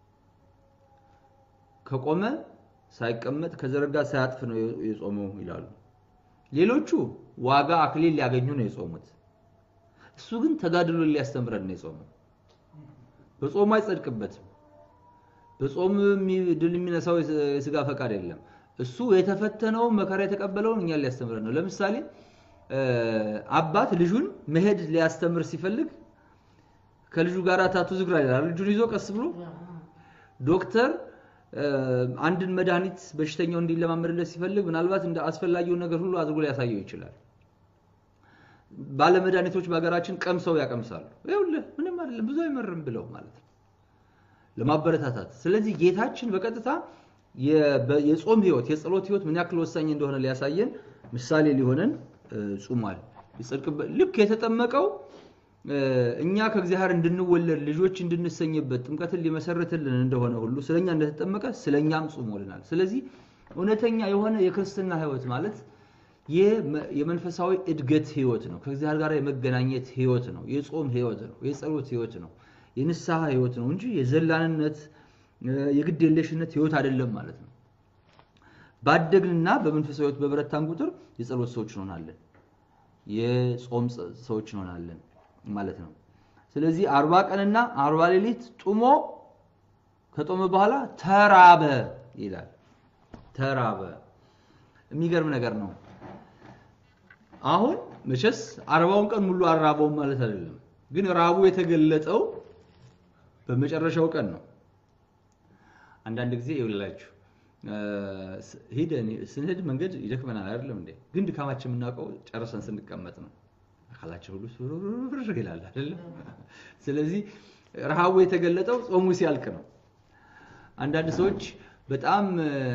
ከቆመ ሳይቀመጥ ከዘረጋ ሳያጥፍ ነው የጾመው ይላሉ። ሌሎቹ ዋጋ አክሊል ሊያገኙ ነው የጾሙት። እሱ ግን ተጋድሎ ሊያስተምረን ነው የጾመው። በጾሙ አይጸድቅበትም። በጾም ድል የሚነሳው የስጋ ፈቃድ የለም። እሱ የተፈተነውን መከራ የተቀበለውን እኛን ሊያስተምረን ነው። ለምሳሌ አባት ልጁን መሄድ ሊያስተምር ሲፈልግ ከልጁ ጋር ታቱ ዝግራ ይላል። ልጁን ይዞ ቀስ ብሎ ዶክተር አንድን መድኃኒት በሽተኛው እንዲለማመድለት ሲፈልግ ምናልባት እንደ አስፈላጊውን ነገር ሁሉ አድርጎ ሊያሳየው ይችላል። ባለመድኃኒቶች በሀገራችን ቀምሰው ያቀምሳሉ። ይኸውልህ ምንም አይደለም ብዙ አይመርም ብለው ማለት ነው ለማበረታታት። ስለዚህ ጌታችን በቀጥታ የጾም ህይወት፣ የጸሎት ህይወት ምን ያክል ወሳኝ እንደሆነ ሊያሳየን ምሳሌ ሊሆነን ጾሟል። ልክ የተጠመቀው እኛ ከእግዚአብሔር እንድንወለድ ልጆች እንድንሰኝበት ጥምቀትን ሊመሰርትልን እንደሆነ ሁሉ ስለኛ እንደተጠመቀ ስለኛም ጾሞልናል። ስለዚህ እውነተኛ የሆነ የክርስትና ህይወት ማለት የመንፈሳዊ እድገት ህይወት ነው። ከእግዚአብሔር ጋር የመገናኘት ህይወት ነው። የጾም ህይወት ነው። የጸሎት ህይወት ነው። የንስሐ ህይወት ነው እንጂ የዘላንነት የግድ የለሽነት ህይወት አይደለም ማለት ነው። ባደግንና በመንፈሳዊ ህይወት በበረታን ቁጥር የጸሎት ሰዎች እንሆናለን። የጾም ሰዎች እንሆናለን ማለት ነው። ስለዚህ አርባ ቀንና አርባ ሌሊት ጡሞ ከጦመ በኋላ ተራበ ይላል። ተራበ የሚገርም ነገር ነው። አሁን መቼስ አርባውን ቀን ሙሉ አራበውም ማለት አይደለም፣ ግን ራቡ የተገለጠው በመጨረሻው ቀን ነው። አንዳንድ ጊዜ ይውላችሁ ሄደን ስንሄድ መንገድ ይደክመናል አይደለም እንዴ? ግን ድካማችን የምናውቀው ጨርሰን ስንቀመጥ ነው። አካላችን ሁሉ ፍርር ይላል አይደለም? ስለዚህ ረሃቡ የተገለጠው ጾሙ ሲያልቅ ነው። አንዳንድ ሰዎች በጣም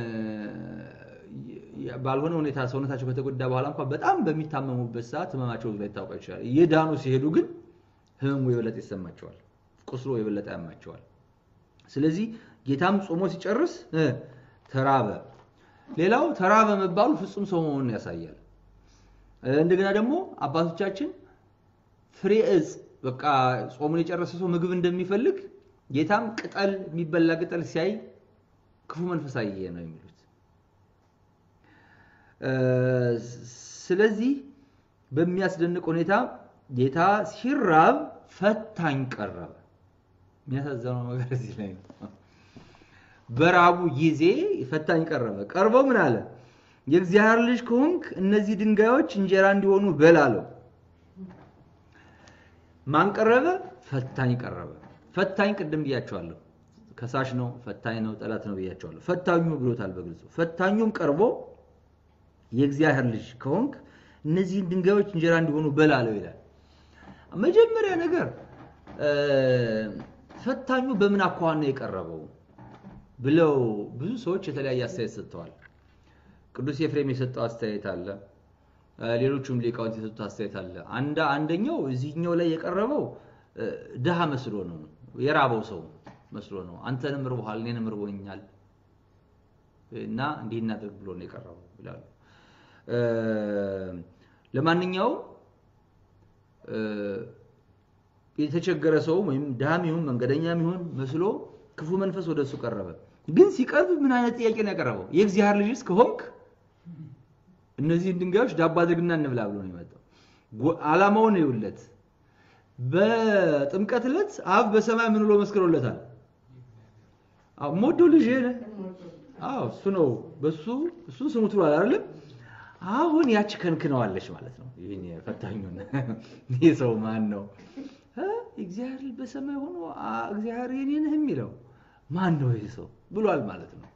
ባልሆነ ሁኔታ ሰውነታቸው ከተጎዳ በኋላ እንኳን በጣም በሚታመሙበት ሰዓት ህመማቸው ላይ ታውቃ ይችላል። እየዳኑ ሲሄዱ ግን ህመሙ የበለጠ ይሰማቸዋል፣ ቁስሎ የበለጠ ያማቸዋል። ስለዚህ ጌታም ጾሞ ሲጨርስ ተራበ። ሌላው ተራበ መባሉ ፍጹም ሰው መሆኑን ያሳያል። እንደገና ደግሞ አባቶቻችን ፍሬ እጽ በቃ ጾሙን የጨረሰ ሰው ምግብ እንደሚፈልግ ጌታም ቅጠል የሚበላ ቅጠል ሲያይ ክፉ መንፈስ አየ ነው የሚሉት። ስለዚህ በሚያስደንቅ ሁኔታ ጌታ ሲራብ ፈታኝ ቀረበ። የሚያሳዝነው ነገር እዚህ ላይ ነው። በራቡ ጊዜ ፈታኝ ቀረበ። ቀርቦ ምን አለ? የእግዚአብሔር ልጅ ከሆንክ እነዚህ ድንጋዮች እንጀራ እንዲሆኑ በል አለው። ማን ቀረበ? ፈታኝ ቀረበ። ፈታኝ ቅድም ብያቸዋለሁ። ከሳሽ ነው፣ ፈታኝ ነው፣ ጠላት ነው ብያቸዋለሁ። ፈታኙ ብሎታል በግልጹ። ፈታኙም ቀርቦ የእግዚአብሔር ልጅ ከሆንክ እነዚህን ድንጋዮች እንጀራ እንዲሆኑ በል አለው ይላል። መጀመሪያ ነገር ፈታኙ በምን አኳኋን ነው የቀረበው ብለው ብዙ ሰዎች የተለያየ አስተያየት ሰጥተዋል። ቅዱስ ኤፍሬም የሰጠው አስተያየት አለ። ሌሎቹም ሊቃውንት የሰጡት አስተያየት አለ። አንዳ አንደኛው እዚህኛው ላይ የቀረበው ድሃ መስሎ ነው፣ የራበው ሰው መስሎ ነው። አንተንም ርቦሃል፣ እኔንም ርቦኛል እና እንዲህ እናድርግ ብሎ ነው የቀረበው ይላሉ። ለማንኛውም የተቸገረ ሰው ወይም ድሃም ይሁን መንገደኛም ይሁን መስሎ ክፉ መንፈስ ወደ እሱ ቀረበ። ግን ሲቀርብ ምን አይነት ጥያቄ ነው ያቀረበው? የእግዚአብሔር ልጅስ ከሆንክ እነዚህን ድንጋዮች ዳቦ አድርግና እንብላ ብሎ ነው የመጣው። ዓላማውን ይውለት በጥምቀት ዕለት አብ በሰማይ ምን ብሎ መስክሮለታል? አዎ ሞዶ ልጅ አዎ እሱ ነው። በሱ እሱን ስሙት ብሏል አይደለም? አሁን ያቺ ከንክነዋለች ማለት ነው። ይሄን ፈታኙን ይህ ሰው ማን ነው? እግዚአብሔር በሰማይ ሆኖ እግዚአብሔር የኔ ነህ የሚለው ማን ነው ይህ ሰው ብሏል ማለት ነው።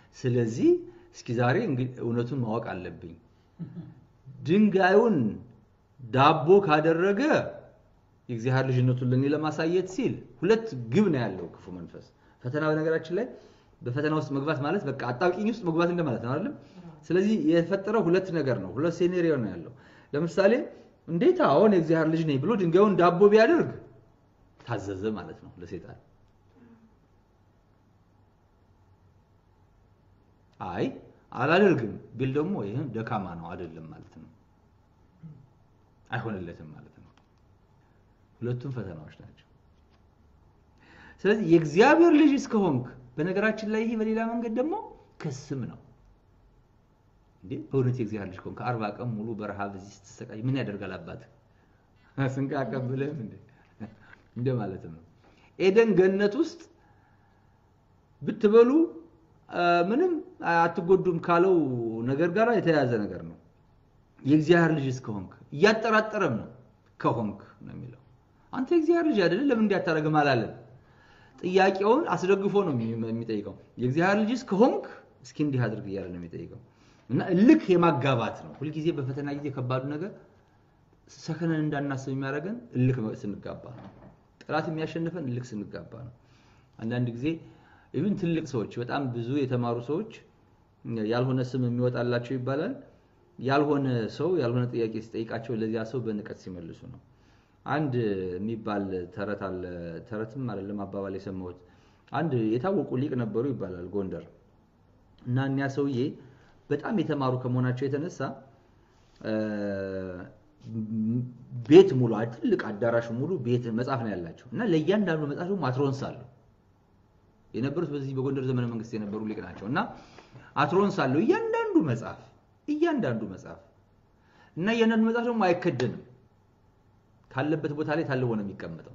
ስለዚህ እስኪ ዛሬ እውነቱን ማወቅ አለብኝ። ድንጋዩን ዳቦ ካደረገ የእግዚአብሔር ልጅነቱን ለእኔ ለማሳየት ሲል ሁለት ግብ ነው ያለው ክፉ መንፈስ። ፈተና በነገራችን ላይ በፈተና ውስጥ መግባት ማለት በቃ አጣብቂኝ ውስጥ መግባት እንደማለት ነው አይደለም? ስለዚህ የፈጠረው ሁለት ነገር ነው፣ ሁለት ሴኔሪዮ ነው ያለው። ለምሳሌ እንዴት አሁን የእግዚአብሔር ልጅ ነኝ ብሎ ድንጋዩን ዳቦ ቢያደርግ ታዘዘ ማለት ነው ለሴጣን። አይ አላደርግም ቢል ደግሞ ይህም ደካማ ነው አይደለም ማለት ነው፣ አይሆንለትም ማለት ነው። ሁለቱም ፈተናዎች ናቸው። ስለዚህ የእግዚአብሔር ልጅ እስከሆንክ በነገራችን ላይ ይሄ በሌላ መንገድ ደግሞ ክስም ነው። እንዴ በእውነት የእግዚአብሔር ልጅ ከሆንክ አርባ ቀን ሙሉ በረሃብ እዚህ ስትሰቃይ ምን ያደርጋል አባት ስንቅ አቀብልህም እንዴ እንደ ማለት ነው። ኤደን ገነት ውስጥ ብትበሉ ምንም አትጎዱም ካለው ነገር ጋር የተያያዘ ነገር ነው። የእግዚአብሔር ልጅ እስከሆንክ እያጠራጠረም ነው ከሆንክ ነው የሚለው። አንተ የእግዚአብሔር ልጅ አይደለ ለምን እንዲያታረግም አላለም። ጥያቄውን አስደግፎ ነው የሚጠይቀው። የእግዚአብሔር ልጅ እስከሆንክ እስኪ እንዲህ አድርግ እያለ ነው የሚጠይቀው። እና እልክ የማጋባት ነው። ሁልጊዜ በፈተና ጊዜ ከባዱ ነገር ሰከነን እንዳናስብ የሚያደርገን እልክ ስንጋባ ነው። ጠላት የሚያሸንፈን እልክ ስንጋባ ነው። አንዳንድ ጊዜ ኢቭን ትልቅ ሰዎች በጣም ብዙ የተማሩ ሰዎች ያልሆነ ስም የሚወጣላቸው ይባላል። ያልሆነ ሰው ያልሆነ ጥያቄ ሲጠይቃቸው ለዚያ ሰው በንቀት ሲመልሱ ነው። አንድ የሚባል ተረት አለ። ተረትም አይደለም አባባል የሰማሁት። አንድ የታወቁ ሊቅ ነበሩ ይባላል ጎንደር እና እኒያ ሰውዬ በጣም የተማሩ ከመሆናቸው የተነሳ ቤት ሙሉ ትልቅ አዳራሽ ሙሉ ቤት መጽሐፍ ነው ያላቸው እና ለእያንዳንዱ መጽሐፍ ደግሞ አትሮንስ አለው። የነበሩት በዚህ በጎንደር ዘመነ መንግስት የነበሩ ሊቅ ናቸው እና አትሮንስ አለው እያንዳንዱ መጽሐፍ እያንዳንዱ መጽሐፍ እና እያንዳንዱ መጽሐፍ ደግሞ አይከደንም ካለበት ቦታ ላይ ታልቦ ነው የሚቀመጠው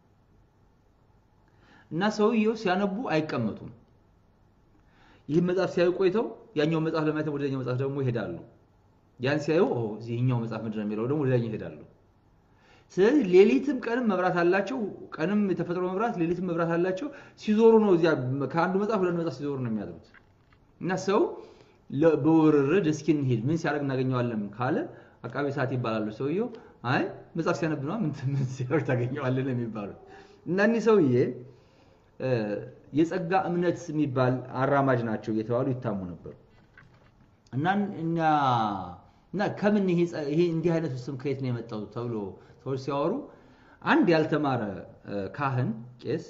እና ሰውየው ሲያነቡ አይቀመጡም። ይህን መጽሐፍ ሲያዩ ቆይተው ያኛው መጽሐፍ ለማየት ወደኛው መጽሐፍ ደግሞ ይሄዳሉ። ያን ሲያዩ ይህኛው መጽሐፍ ምንድን ነው የሚለው ደግሞ ወደኛው ይሄዳሉ። ስለዚህ ሌሊትም ቀንም መብራት አላቸው። ቀንም የተፈጥሮ መብራት፣ ሌሊትም መብራት አላቸው። ሲዞሩ ነው እዚያ ከአንዱ መጽሐፍ ወደ መጽሐፍ ሲዞሩ ነው የሚያድሩት እና ሰው በውርርድ እስኪ እንሂድ ምን ሲያደርግ እናገኘዋለን ካለ አቃቤ ሰዓት ይባላሉ። ሰውየው አይ መጽሐፍ ሲያነብ ነው ምን ምን ሲያደርግ ታገኘዋለን የሚባሉት እና እኒህ ሰውዬ የጸጋ እምነት የሚባል አራማጅ ናቸው እየተባሉ ይታሙ ነበር እና እኛ እና ከምን ይሄ እንዲህ አይነቱ ስም ከየት ነው የመጣው ተብሎ ሰዎች ሲያወሩ አንድ ያልተማረ ካህን ቄስ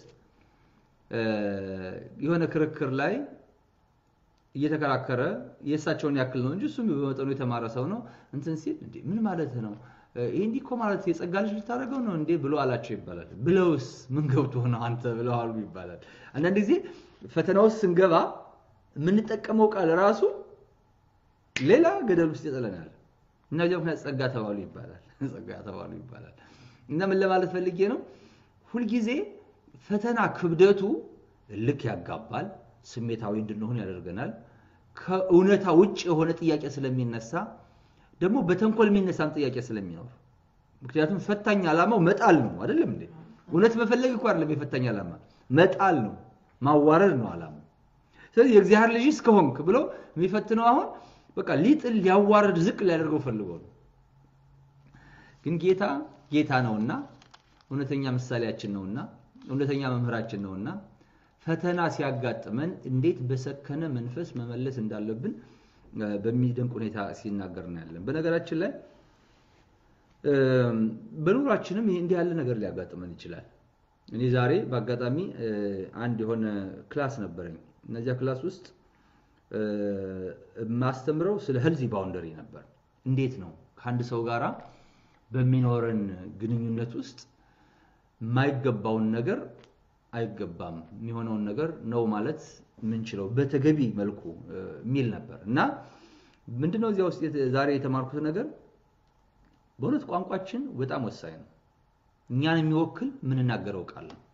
የሆነ ክርክር ላይ እየተከራከረ የእሳቸውን ያክል ነው እንጂ እሱም በመጠኑ የተማረ ሰው ነው እንትን ሲል እንዴ ምን ማለት ነው ይሄ እንዲህ እኮ ማለት የጸጋ ልጅ ልታደርገው ነው እንዴ ብሎ አላቸው ይባላል። ብለውስ ምን ገብቶ ነው አንተ ብለው አሉ ይባላል። አንዳንድ ጊዜ ፈተና ውስጥ ስንገባ የምንጠቀመው ቃል ራሱ ሌላ ገደል ውስጥ ይጥለናል። እና በዚያ ምክንያት ጸጋ ተባሉ ይባላል። ጸጋ ተባሉ ይባላል። እና ምን ለማለት ፈልጌ ነው? ሁልጊዜ ፈተና ክብደቱ ልክ ያጋባል፣ ስሜታዊ እንድንሆን ያደርገናል። ከእውነታ ውጭ የሆነ ጥያቄ ስለሚነሳ ደግሞ በተንኮል የሚነሳም ጥያቄ ስለሚኖር ምክንያቱም ፈታኝ ዓላማው መጣል ነው አይደለም እንዴ? እውነት መፈለግ እኮ አይደለም የፈታኝ ዓላማ መጣል ነው፣ ማዋረድ ነው ዓላማው። ስለዚህ የእግዚአብሔር ልጅ እስከሆንክ ብሎ የሚፈትነው አሁን በቃ ሊጥል ሊያዋርድ ዝቅ ሊያደርገው ፈልጎ ነው። ግን ጌታ ጌታ ነውና እውነተኛ ምሳሌያችን ነውና እውነተኛ መምህራችን ነውና ፈተና ሲያጋጥመን እንዴት በሰከነ መንፈስ መመለስ እንዳለብን በሚደንቅ ሁኔታ ሲናገር እናያለን። በነገራችን ላይ በኑሯችንም እንዲህ ያለ ነገር ሊያጋጥመን ይችላል። እኔ ዛሬ በአጋጣሚ አንድ የሆነ ክላስ ነበረኝ። እነዚያ ክላስ ውስጥ የማስተምረው ስለ ሄልዚ ባውንደሪ ነበር። እንዴት ነው ከአንድ ሰው ጋራ በሚኖረን ግንኙነት ውስጥ የማይገባውን ነገር አይገባም የሚሆነውን ነገር ነው ማለት የምንችለው በተገቢ መልኩ የሚል ነበር እና ምንድነው እዚያ ውስጥ ዛሬ የተማርኩት ነገር በእውነት ቋንቋችን በጣም ወሳኝ ነው። እኛን የሚወክል የምንናገረው ቃል ነው።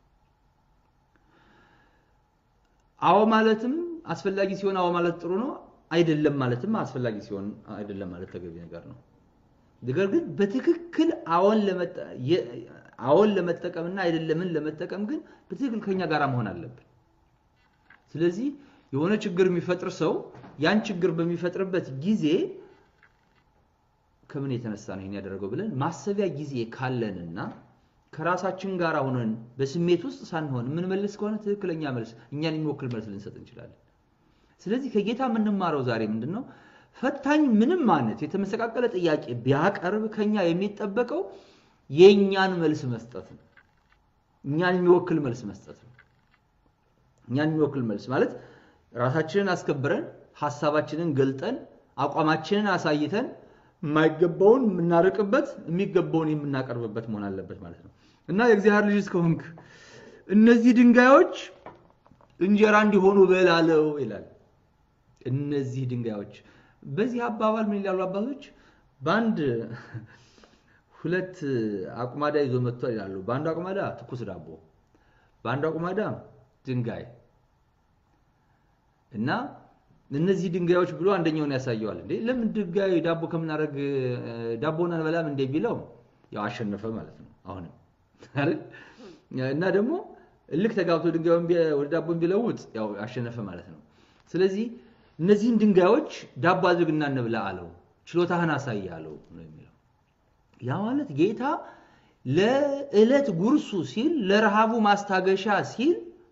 አዎ ማለትም አስፈላጊ ሲሆን አዎ ማለት ጥሩ ነው። አይደለም ማለትም አስፈላጊ ሲሆን አይደለም ማለት ተገቢ ነገር ነው። ነገር ግን በትክክል አዎን አዎን ለመጠቀምና አይደለምን ለመጠቀም ግን በትክክል ከኛ ጋር መሆን አለብን። ስለዚህ የሆነ ችግር የሚፈጥር ሰው ያን ችግር በሚፈጥርበት ጊዜ ከምን የተነሳ ነው ይህን ያደረገው ብለን ማሰቢያ ጊዜ ካለንና ከራሳችን ጋር ሆነን በስሜት ውስጥ ሳንሆን የምንመልስ ከሆነ ትክክለኛ መልስ እኛን የሚወክል መልስ ልንሰጥ እንችላለን። ስለዚህ ከጌታ የምንማረው ዛሬ ምንድን ነው? ፈታኝ ምንም አይነት የተመሰቃቀለ ጥያቄ ቢያቀርብ ከኛ የሚጠበቀው የእኛን መልስ መስጠት ነው። እኛን የሚወክል መልስ መስጠት ነው። እኛን የሚወክል መልስ ማለት ራሳችንን አስከብረን ሀሳባችንን ገልጠን አቋማችንን አሳይተን የማይገባውን የምናርቅበት የሚገባውን የምናቀርብበት መሆን አለበት ማለት ነው እና የእግዚአብሔር ልጅ እስከሆንክ እነዚህ ድንጋዮች እንጀራ እንዲሆኑ በላለው ይላል። እነዚህ ድንጋዮች በዚህ አባባል ምን ይላሉ አባቶች? በአንድ ሁለት አቁማዳ ይዞ መጥቷል ይላሉ። በአንዱ አቁማዳ ትኩስ ዳቦ፣ በአንዱ አቁማዳ ድንጋይ እና እነዚህ ድንጋዮች ብሎ አንደኛውን ያሳየዋል። እንዴ ለምን ድንጋይ ዳቦ ከምናደርግ ዳቦን አንበላም እንደ ቢለው ያው አሸነፈ ማለት ነው። አሁንም አይደል እና ደግሞ እልክ ተጋብቶ ድንጋዩን ወደ ዳቦ ቢለውጥ ያው አሸነፈ ማለት ነው። ስለዚህ እነዚህን ድንጋዮች ዳቦ አድርግና እንብላ አለው። ችሎታህን አሳይ አለው ነው የሚለው። ያ ማለት ጌታ ለዕለት ጉርሱ ሲል ለረሃቡ ማስታገሻ ሲል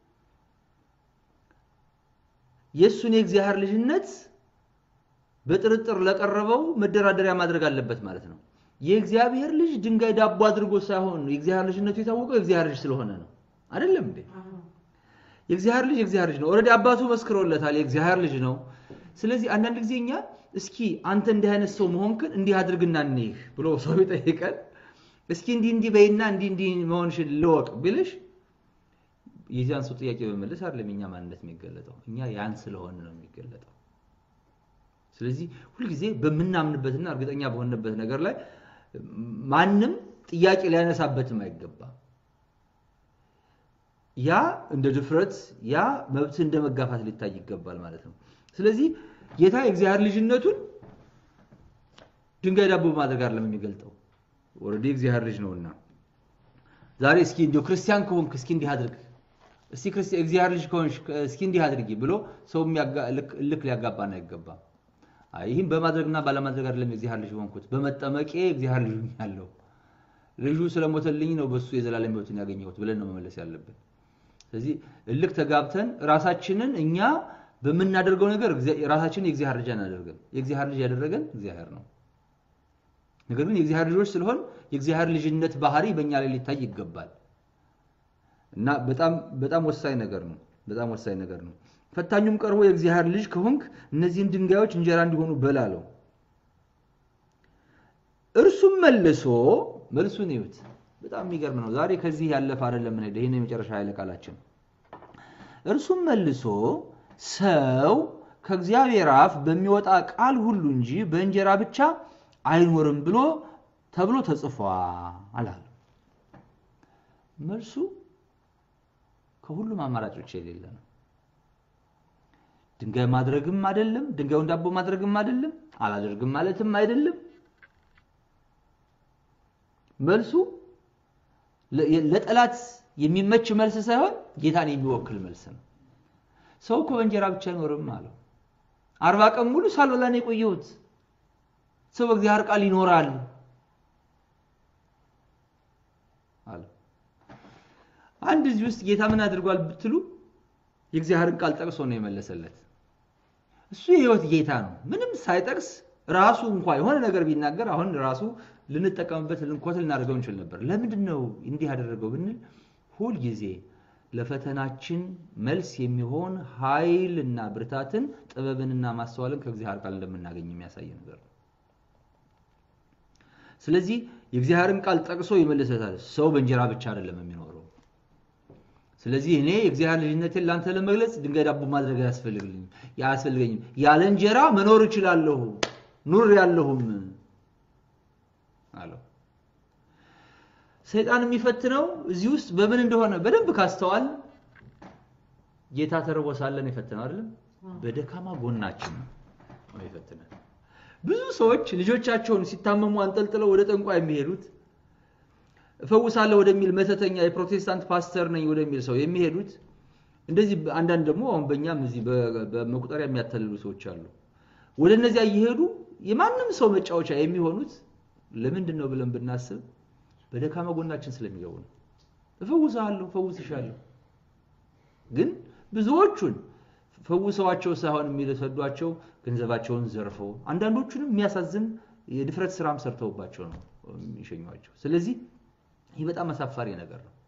የእሱን የእግዚአብሔር ልጅነት በጥርጥር ለቀረበው መደራደሪያ ማድረግ አለበት ማለት ነው። የእግዚአብሔር ልጅ ድንጋይ ዳቦ አድርጎ ሳይሆን የእግዚአብሔር ልጅነቱ የታወቀው የእግዚአብሔር ልጅ ስለሆነ ነው። አይደለም እንዴ? የእግዚአብሔር ልጅ የእግዚአብሔር ልጅ ነው። ኦልሬዲ አባቱ መስክሮለታል፣ የእግዚአብሔር ልጅ ነው። ስለዚህ አንዳንድ ጊዜ እኛ እስኪ አንተ እንዲህ አይነት ሰው መሆንክን እንዲህ አድርግና እንይህ ብሎ ሰው ቢጠይቀን እስኪ እንዲህ እንዲህ በይና እንዲህ እንዲህ መሆንሽን ልወቅ ቢልሽ የዚያን ሰው ጥያቄ በመለስ አይደለም የኛ ማንነት የሚገለጠው፣ እኛ ያን ስለሆነ ነው የሚገለጠው። ስለዚህ ሁልጊዜ በምናምንበትና እርግጠኛ በሆነበት ነገር ላይ ማንም ጥያቄ ሊያነሳበትም አይገባም። ያ እንደ ድፍረት፣ ያ መብት እንደ መጋፋት ሊታይ ይገባል ማለት ነው። ስለዚህ ጌታ የእግዚአብሔር ልጅነቱን ድንጋይ ዳቦ በማድረግ አይደለም የሚገልጠው፣ ኦልሬዲ የእግዚአብሔር ልጅ ነውና። ዛሬ እስኪ እንዲያው ክርስቲያን ከሆንክ እስኪ እንዲህ አድርግ እስቲ ክርስቲያን እግዚአብሔር ልጅ ከሆንሽ እስኪ እንዲህ አድርጊ ብሎ ሰው ልክ ሊያጋባን አይገባም። ይህም በማድረግና ባለማድረግ አይደለም የእግዚአብሔር ልጅ ሆንኩት፣ በመጠመቄ እግዚአብሔር ልጅ ሆኛለሁ፣ ልጁ ስለሞተልኝ ነው በሱ የዘላለም ሕይወትን ያገኘሁት ብለን ነው መመለስ ያለብን። ስለዚህ እልክ ተጋብተን ራሳችንን እኛ በምናደርገው ነገር ራሳችንን የእግዚአብሔር ልጅ አናደርገን። የእግዚአብሔር ልጅ ያደረገን እግዚአብሔር ነው። ነገር ግን የእግዚአብሔር ልጆች ስለሆን የእግዚአብሔር ልጅነት ባህሪ በእኛ ላይ ሊታይ ይገባል። እና በጣም በጣም ወሳኝ ነገር ነው። በጣም ወሳኝ ነገር ነው። ፈታኙም ቀርቦ የእግዚአብሔር ልጅ ከሆንክ እነዚህን ድንጋዮች እንጀራ እንዲሆኑ በል አለው። እርሱም መልሶ መልሱን ይዩት። በጣም የሚገርም ነው። ዛሬ ከዚህ ያለፈ አይደለም ምን ይሄን የመጨረሻ ኃይለ ቃላችን። እርሱም መልሶ ሰው ከእግዚአብሔር አፍ በሚወጣ ቃል ሁሉ እንጂ በእንጀራ ብቻ አይኖርም ብሎ ተብሎ ተጽፏል አለ። መልሱ ከሁሉም አማራጮች የሌለ ነው። ድንጋይ ማድረግም አይደለም፣ ድንጋዩን ዳቦ ማድረግም አይደለም፣ አላደርግም ማለትም አይደለም። መልሱ ለጠላት የሚመች መልስ ሳይሆን ጌታን የሚወክል መልስ ነው። ሰው እኮ በእንጀራ ብቻ አይኖርም አለው። አርባ ቀን ሙሉ ሳልበላ ነው የቆየሁት። ሰው በእግዚአብሔር ቃል ይኖራል አለ። አንድ እዚህ ውስጥ ጌታ ምን አድርጓል ብትሉ የእግዚአብሔርን ቃል ጠቅሶ ነው የመለሰለት። እሱ የህይወት ጌታ ነው። ምንም ሳይጠቅስ ራሱ እንኳ የሆነ ነገር ቢናገር አሁን ራሱ ልንጠቀምበት ልንኮት ልናደርገው እንችል ነበር። ለምንድን ነው እንዲህ ያደረገው ብንል ሁልጊዜ ለፈተናችን መልስ የሚሆን ኃይልና ብርታትን ጥበብንና ማስተዋልን ከእግዚአብሔር ቃል እንደምናገኝ የሚያሳይ ነገር ነው። ስለዚህ የእግዚአብሔርን ቃል ጠቅሶ ይመልሰታል። ሰው በእንጀራ ብቻ አይደለም የሚኖረው። ስለዚህ እኔ የእግዚአብሔር ልጅነቴን ለአንተ ለመግለጽ ድንጋይ ዳቦ ማድረግ አያስፈልግልኝም አያስፈልገኝም። ያለ እንጀራ መኖር እችላለሁ ኑር ያለሁም አለው። ሰይጣን የሚፈትነው እዚህ ውስጥ በምን እንደሆነ በደንብ ካስተዋል ጌታ ተርቦ ሳለን የፈተነው አይደለም፣ በደካማ ጎናችን ነው የፈተነን። ብዙ ሰዎች ልጆቻቸውን ሲታመሙ አንጠልጥለው ወደ ጠንቋይ የሚሄዱት እፈውሳለሁ ወደሚል መተተኛ የፕሮቴስታንት ፓስተር ነኝ ወደሚል ሰው የሚሄዱት እንደዚህ አንዳንድ ደግሞ አሁን በእኛም እዚህ በመቁጠሪያ የሚያታልሉ ሰዎች አሉ። ወደ እነዚያ እየሄዱ የማንም ሰው መጫወቻ የሚሆኑት ለምንድን ነው ብለን ብናስብ በደካማ ጎናችን ስለሚገቡ ነው። እፈውስሃለሁ፣ እፈውስሻለሁ ግን ብዙዎቹን ፈውሰዋቸው ሳይሆን የሚሰዷቸው ገንዘባቸውን ዘርፈው አንዳንዶቹንም የሚያሳዝን የድፍረት ስራም ሰርተውባቸው ነው የሚሸኟቸው። ስለዚህ ይህ በጣም አሳፋሪ ነገር ነው።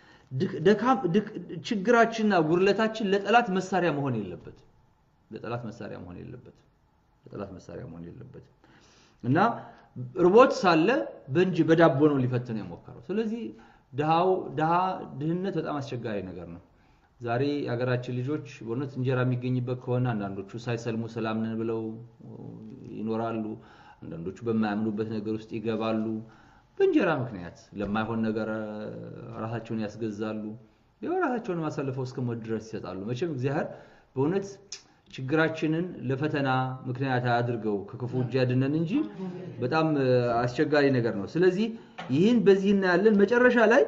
ችግራችንና ጉድለታችን ለጠላት መሳሪያ መሆን የለበትም። ለጠላት መሳሪያ መሆን የለበትም። ለጠላት መሳሪያ መሆን የለበትም እና ርቦት ሳለ በእንጂ በዳቦ ነው ሊፈትን የሞከረው። ስለዚህ ድሃው ድሃ ድህነት በጣም አስቸጋሪ ነገር ነው። ዛሬ የሀገራችን ልጆች በእውነት እንጀራ የሚገኝበት ከሆነ አንዳንዶቹ ሳይሰልሙ ሰላም ነን ብለው ይኖራሉ። አንዳንዶቹ በማያምኑበት ነገር ውስጥ ይገባሉ። በእንጀራ ምክንያት ለማይሆን ነገር ራሳቸውን ያስገዛሉ። ያው ራሳቸውን አሳልፈው እስከ ሞት ድረስ ይሰጣሉ። መቼም እግዚአብሔር በእውነት ችግራችንን ለፈተና ምክንያት አያድርገው ከክፉ እጅ ያድነን እንጂ በጣም አስቸጋሪ ነገር ነው። ስለዚህ ይህን በዚህ እናያለን። መጨረሻ ላይ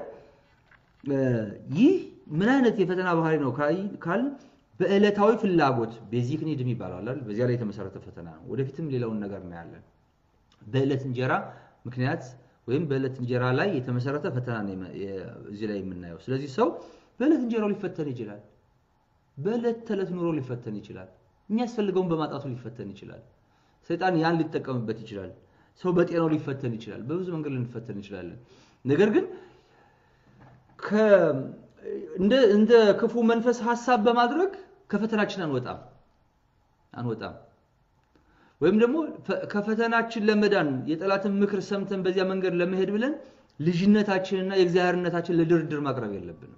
ይህ ምን አይነት የፈተና ባህሪ ነው ካልን በዕለታዊ ፍላጎት ቤዚክ ኒድ የሚባለው አይደል? በዚያ ላይ የተመሰረተ ፈተና ነው። ወደፊትም ሌላውን ነገር እናያለን። በዕለት እንጀራ ምክንያት ወይም በዕለት እንጀራ ላይ የተመሰረተ ፈተና ነው እዚህ ላይ የምናየው። ስለዚህ ሰው በዕለት እንጀራው ሊፈተን ይችላል። በዕለት ተዕለት ኑሮ ሊፈተን ይችላል። የሚያስፈልገውን በማጣቱ ሊፈተን ይችላል። ሰይጣን ያን ሊጠቀምበት ይችላል። ሰው በጤናው ሊፈተን ይችላል። በብዙ መንገድ ልንፈተን እንችላለን። ነገር ግን እንደ ክፉ መንፈስ ሀሳብ በማድረግ ከፈተናችን አንወጣም አንወጣም ወይም ደግሞ ከፈተናችን ለመዳን የጠላትን ምክር ሰምተን በዚያ መንገድ ለመሄድ ብለን ልጅነታችንና የእግዚአብሔርነታችን ለድርድር ማቅረብ የለብንም።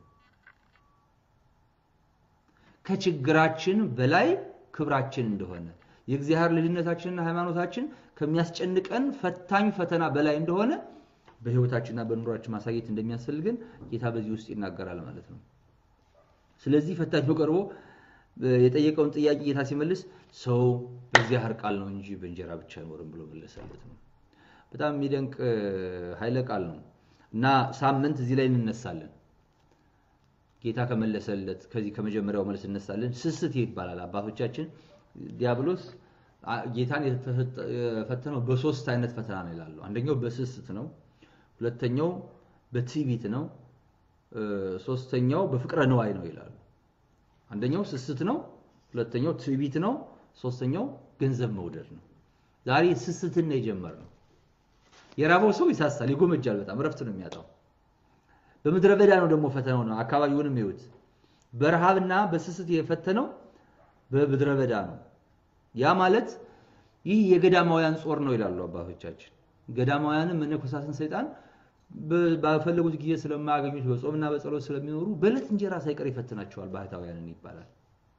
ከችግራችን በላይ ክብራችን እንደሆነ የእግዚአብሔር ልጅነታችንና ሃይማኖታችን ከሚያስጨንቀን ፈታኝ ፈተና በላይ እንደሆነ በህይወታችንና በኑሯችን ማሳየት እንደሚያስፈልገን ጌታ በዚህ ውስጥ ይናገራል ማለት ነው። ስለዚህ ፈታኙ ቀርቦ የጠየቀውን ጥያቄ ጌታ ሲመልስ ሰው በእግዚአብሔር ቃል ነው እንጂ በእንጀራ ብቻ አይኖርም ብሎ መለሰለት ነው። በጣም የሚደንቅ ኃይለ ቃል ነው እና ሳምንት እዚህ ላይ እንነሳለን። ጌታ ከመለሰለት ከዚህ ከመጀመሪያው መልስ እነሳለን። ስስት ይባላል። አባቶቻችን ዲያብሎስ ጌታን የፈተነው በሶስት አይነት ፈተና ነው ይላሉ። አንደኛው በስስት ነው። ሁለተኛው በትዕቢት ነው። ሶስተኛው በፍቅረ ነዋይ ነው ይላሉ። አንደኛው ስስት ነው። ሁለተኛው ትዕቢት ነው። ሶስተኛው ገንዘብ መውደድ ነው። ዛሬ ስስትን ነው የጀመርነው። የራበው ሰው ይሳሳል፣ ይጎመጃል፣ በጣም እረፍት ነው የሚያጣው። በምድረ በዳ ነው ደግሞ ፈተናው ነው። አካባቢውንም ይዩት። በረሃብና በስስት የፈተነው በምድረ በዳ ነው። ያ ማለት ይህ የገዳማውያን ጾር ነው ይላሉ አባቶቻችን። ገዳማውያንም መነኮሳትን ሰይጣን ባፈለጉት ጊዜ ስለማያገኙት በጾምና በጸሎት ስለሚኖሩ በዕለት እንጀራ ሳይቀር ይፈትናቸዋል ባህታውያንን ይባላል።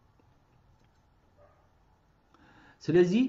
ስለዚህ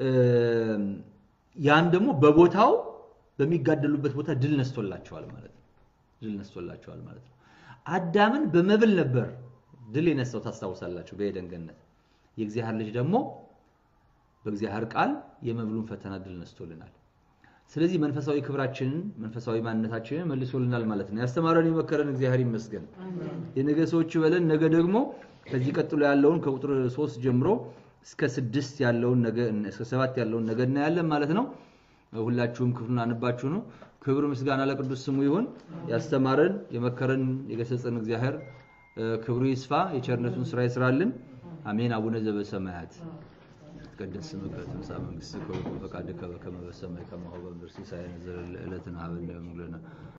ያን ደግሞ በቦታው በሚጋደሉበት ቦታ ድል ነስቶላቸዋል ማለት ነው። ድል ነስቶላቸዋል ማለት ነው። አዳምን በመብል ነበር ድል የነሳው ታስታውሳላችሁ፣ በኤደን ገነት። የእግዚአብሔር ልጅ ደግሞ በእግዚአብሔር ቃል የመብሉን ፈተና ድል ነስቶልናል። ስለዚህ መንፈሳዊ ክብራችንን መንፈሳዊ ማንነታችንን መልሶልናል ማለት ነው። ያስተማረን የመከረን እግዚአብሔር ይመስገን። የነገ ሰዎች በለን። ነገ ደግሞ ከዚህ ቀጥሎ ያለውን ከቁጥር ሶስት ጀምሮ እስከ ስድስት ያለውን ነገ እስከ ሰባት ያለውን ነገ እናያለን ማለት ነው። ሁላችሁም ክፍሉን አንባችሁ ነው። ክብር ምስጋና ለቅዱስ ስሙ ይሁን። ያስተማረን የመከረን የገሰጸን እግዚአብሔር ክብሩ ይስፋ፣ የቸርነቱን ስራ ይስራልን። አሜን። አቡነ ዘበሰማያት ይትቀደስ ስምከ ትምጻእ መንግሥትከ ወይኩን ፈቃድከ በከመ በሰማይ ከማሁ በምድር ሲሳየነ ዘለለ ዕለትነ ሀበነ ዮም